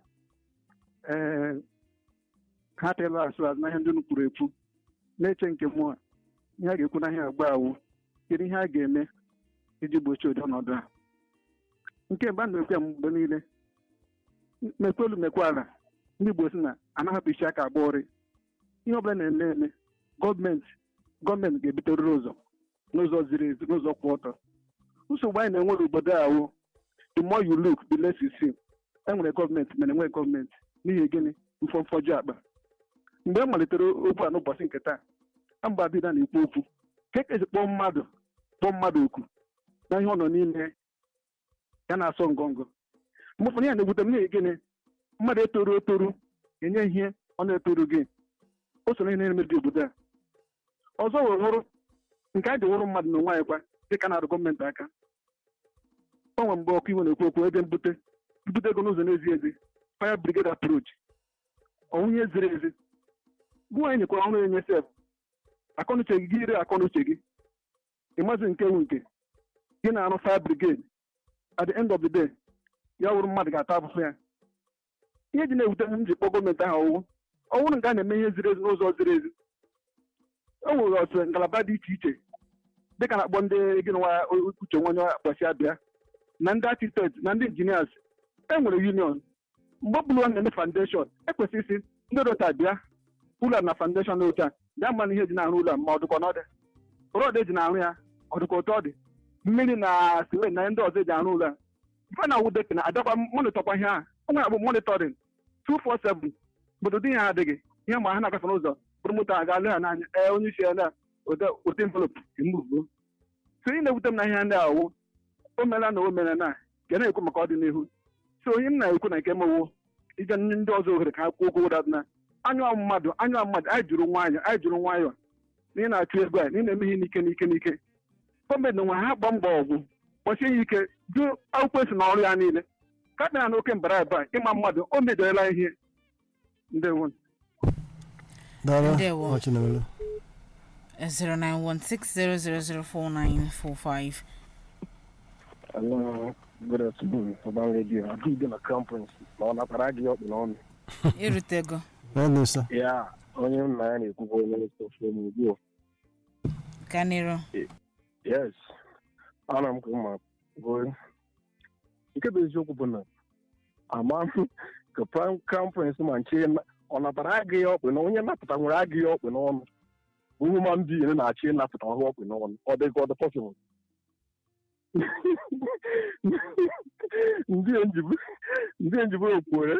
ee ha teela asụ azụ na ihe ndị unu kwuru ekwu na-eche nke mmụọ ihe a ga-ekwu na ihe agba awụ kedu ihe a ga-eme iji gbochie ụdị ọnọdụ a nke mgbe a na-ekwe m mgbe niile mekwe olu mekwe ala ndị Igbo si na anaghapụ isi aka agba ụrị ihe ọbụla na-eme eme gọọmenti gọọmenti ga-ebuterịrị ụzọ n'ụzọ ziri ezi n'ụzọ kwụ ọtọ nsogbu anyị na-enwere obodo ahụ the more you look the less you see enwere gọọmenti mana enweghị gọọmenti n'ihi gịnị mfọmfọju akpa mgbe e malitere okwu a n'ụbọchị nke taa amba bida na-ekwu okwu ka ekezi kpọọ mmadụ kpọọ mmadụ oku na ihe ọ nọ n'ime ya na-asọ ngọngọ mgbe ụfọdụ ya na-egwute m n'ihi gịnị mmadụ etoru etoru enye ihe ọ na-etoru gị o so na ihe na-emebi obodo a ọzọ wee hụrụ nke anyị ji wụrụ mmadụ na onwe anyị kwa dịka na-arụ gọọmenti aka o nwere mgbe ọkụ iwe na-ekwu okwu ebe mbute mbute ego n'ụzọ na-ezi ezi fire brigade approach ọnwụ ihe ziri ezi gụ anyị nyekwara ọrụ enye sef akọnuche gị gị ire akọnuche gị ịmazi nke wu nke gị na-arụ fire brigade at the end of the day ya wụrụ mmadụ ga-ata afụfụ ya ihe ji na-ewute m ji kpọọ gọọmenti ahụ ọwụwụ ọ bụrụ nke a na-eme ihe ziri ezi n'ụzọ ziri ezi o nwere otu ngalaba dị iche iche dịka na-akpọ ndị gị nwa uche nwa onye akpọchi abịa na ndị architect na ndị injinias e nwere union mgbe ọ bụla ọ na-eme foundation ekwesịrị isi ndị dọta bịa ụlọ na foundation otu a bịa mma na ihe ji na-arụ ụlọ ma ọ dịkwa n'ọdị rọd eji na-arụ ya ọ dịkwa otu ọ dị mmiri na simen na ndị ọzọ eji arụ ụlọ a ife na awụ deki na adakwa monitọkwa ihe a ọ nwere agbụ monitoring 247 obodo dị ihe adịghị ihe ma ha na-agafe n'ụzọ bụrụ moto a ga-alụ ha n'anya ee onye isi ya na ụdị envelop mbugo so ị na-ewute m na ihe ndị awụ o meela na o mere na ga na-ekwu maka ọdịnihu so onye m na-ekwu na nke mewo ije ndị ọzọ ohere ka ha kwuo okwu ụda na anyụọ mmadụ anyụọ mmadụ anyị jụrụ nwayọ anyị jụrụ nwayọ na ị na-achụ ego a na ị na-eme ihe n'ike n'ike n'ike gọọmenti nwe ha gba mbọ ọgwụ kpọchie ya ike jụ akwụkwọ esi na ọrụ ya niile ka kpena na oke mbara ebe a ịma mmadụ o mejọrela ihe ndewo dara Ndewo. ọchị na-emere 0916000495 Hello, good afternoon, Urban Radio. Adịghị na conference na ọ natara gị ọkpụ n'ọnụ. irutego mee nso Ya, onye nna ya na-ekwukwa onye nsọfụ ugbu a. ka n'iru Yes, ana m ka mma bụ nke bụ eziokwu bụ na ama m ka prime conference ma nche na- ọ natara agịghị ọkpụ na onye napụta nwere agịghị ọkpụ n'ọnụ bụ human being na-achị ịnapụta ọhụ ọkpụ n'ọnụ ọ dị ka ọ dị possible ndị njibu ndị njibu okwuere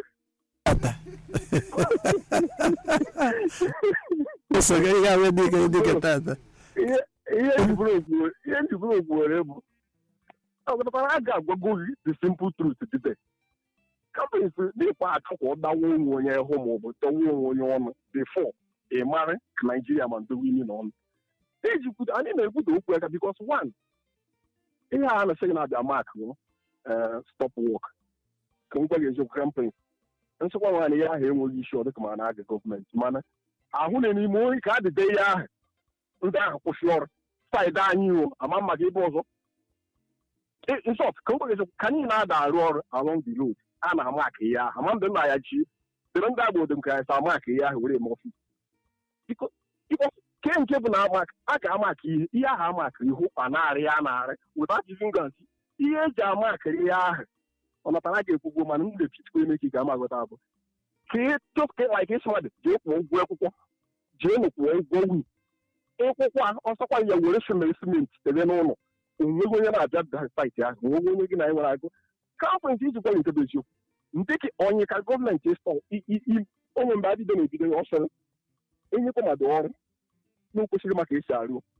nsogbu ihe ahụ dị ike dị ike tata ihe ihe njiburu okwuere ihe njiburu okwuere bụ ọ pụtara a ga-agwago gị the simple truth today companies dịkwa achọkwa ọdawa onwe onye hụ ma ọ bụ tọwa onwe onye ọnụ before ị mara ka naijiria ma ndowe imi n'ọnụ ejikwudo anyị na-ekwudo okwu aka bikos one ihe a na-asị gị na-abịa mak stop work ka m gwa gị eziokwu company nsịkwa nwaanyị ya ahụ enweghị isi ọ dịka ma na-aga gọọmenti mana ahụ na n'ime oyi ka adịde ihe ahụ ndị ahụ kwụsị ọrụ saịdị anyị o ama maka ebe ọzọ nsọt ka m gwa gị eziokwu ka anyị na-ada arụ ọrụ along the road a na-ama aka ihe ahụ ama mgbe m na-aya chi dịrị ndị agba odom ka ya sa ama aka ihe ahụ were eme ọfịs Biko- biko ke nke bụ na ama- a ga-ama aka ihe ihe ahụ ama aka ihu a na-arị ya na-arị without using guns ihe eji ama aka ihe ahụ ọ natara ga-ekwugwo mana m ga-epitikwa eme ka ị ga-ama agụta abụ ka ị tụka like ịsịmadị jee kwụọ ụgwọ akwụkwọ jee nụ kwụọ ụgwọ wii ịkwụkwọ a ọsọkwa ya were simenti simenti ebe n'ụlọ onweghị onye na-abịa da saịtị ahụ onweghị onye gị na anyị nwere agụ kampụntị iji gwa nke bụ eziokwu ndị ka onye ka gọọmenti ịstọ onye mgbe adịdo na-ebido ya ọsọ enyekwa mmadụ ọrụ na o kwesịrị maka esi arụ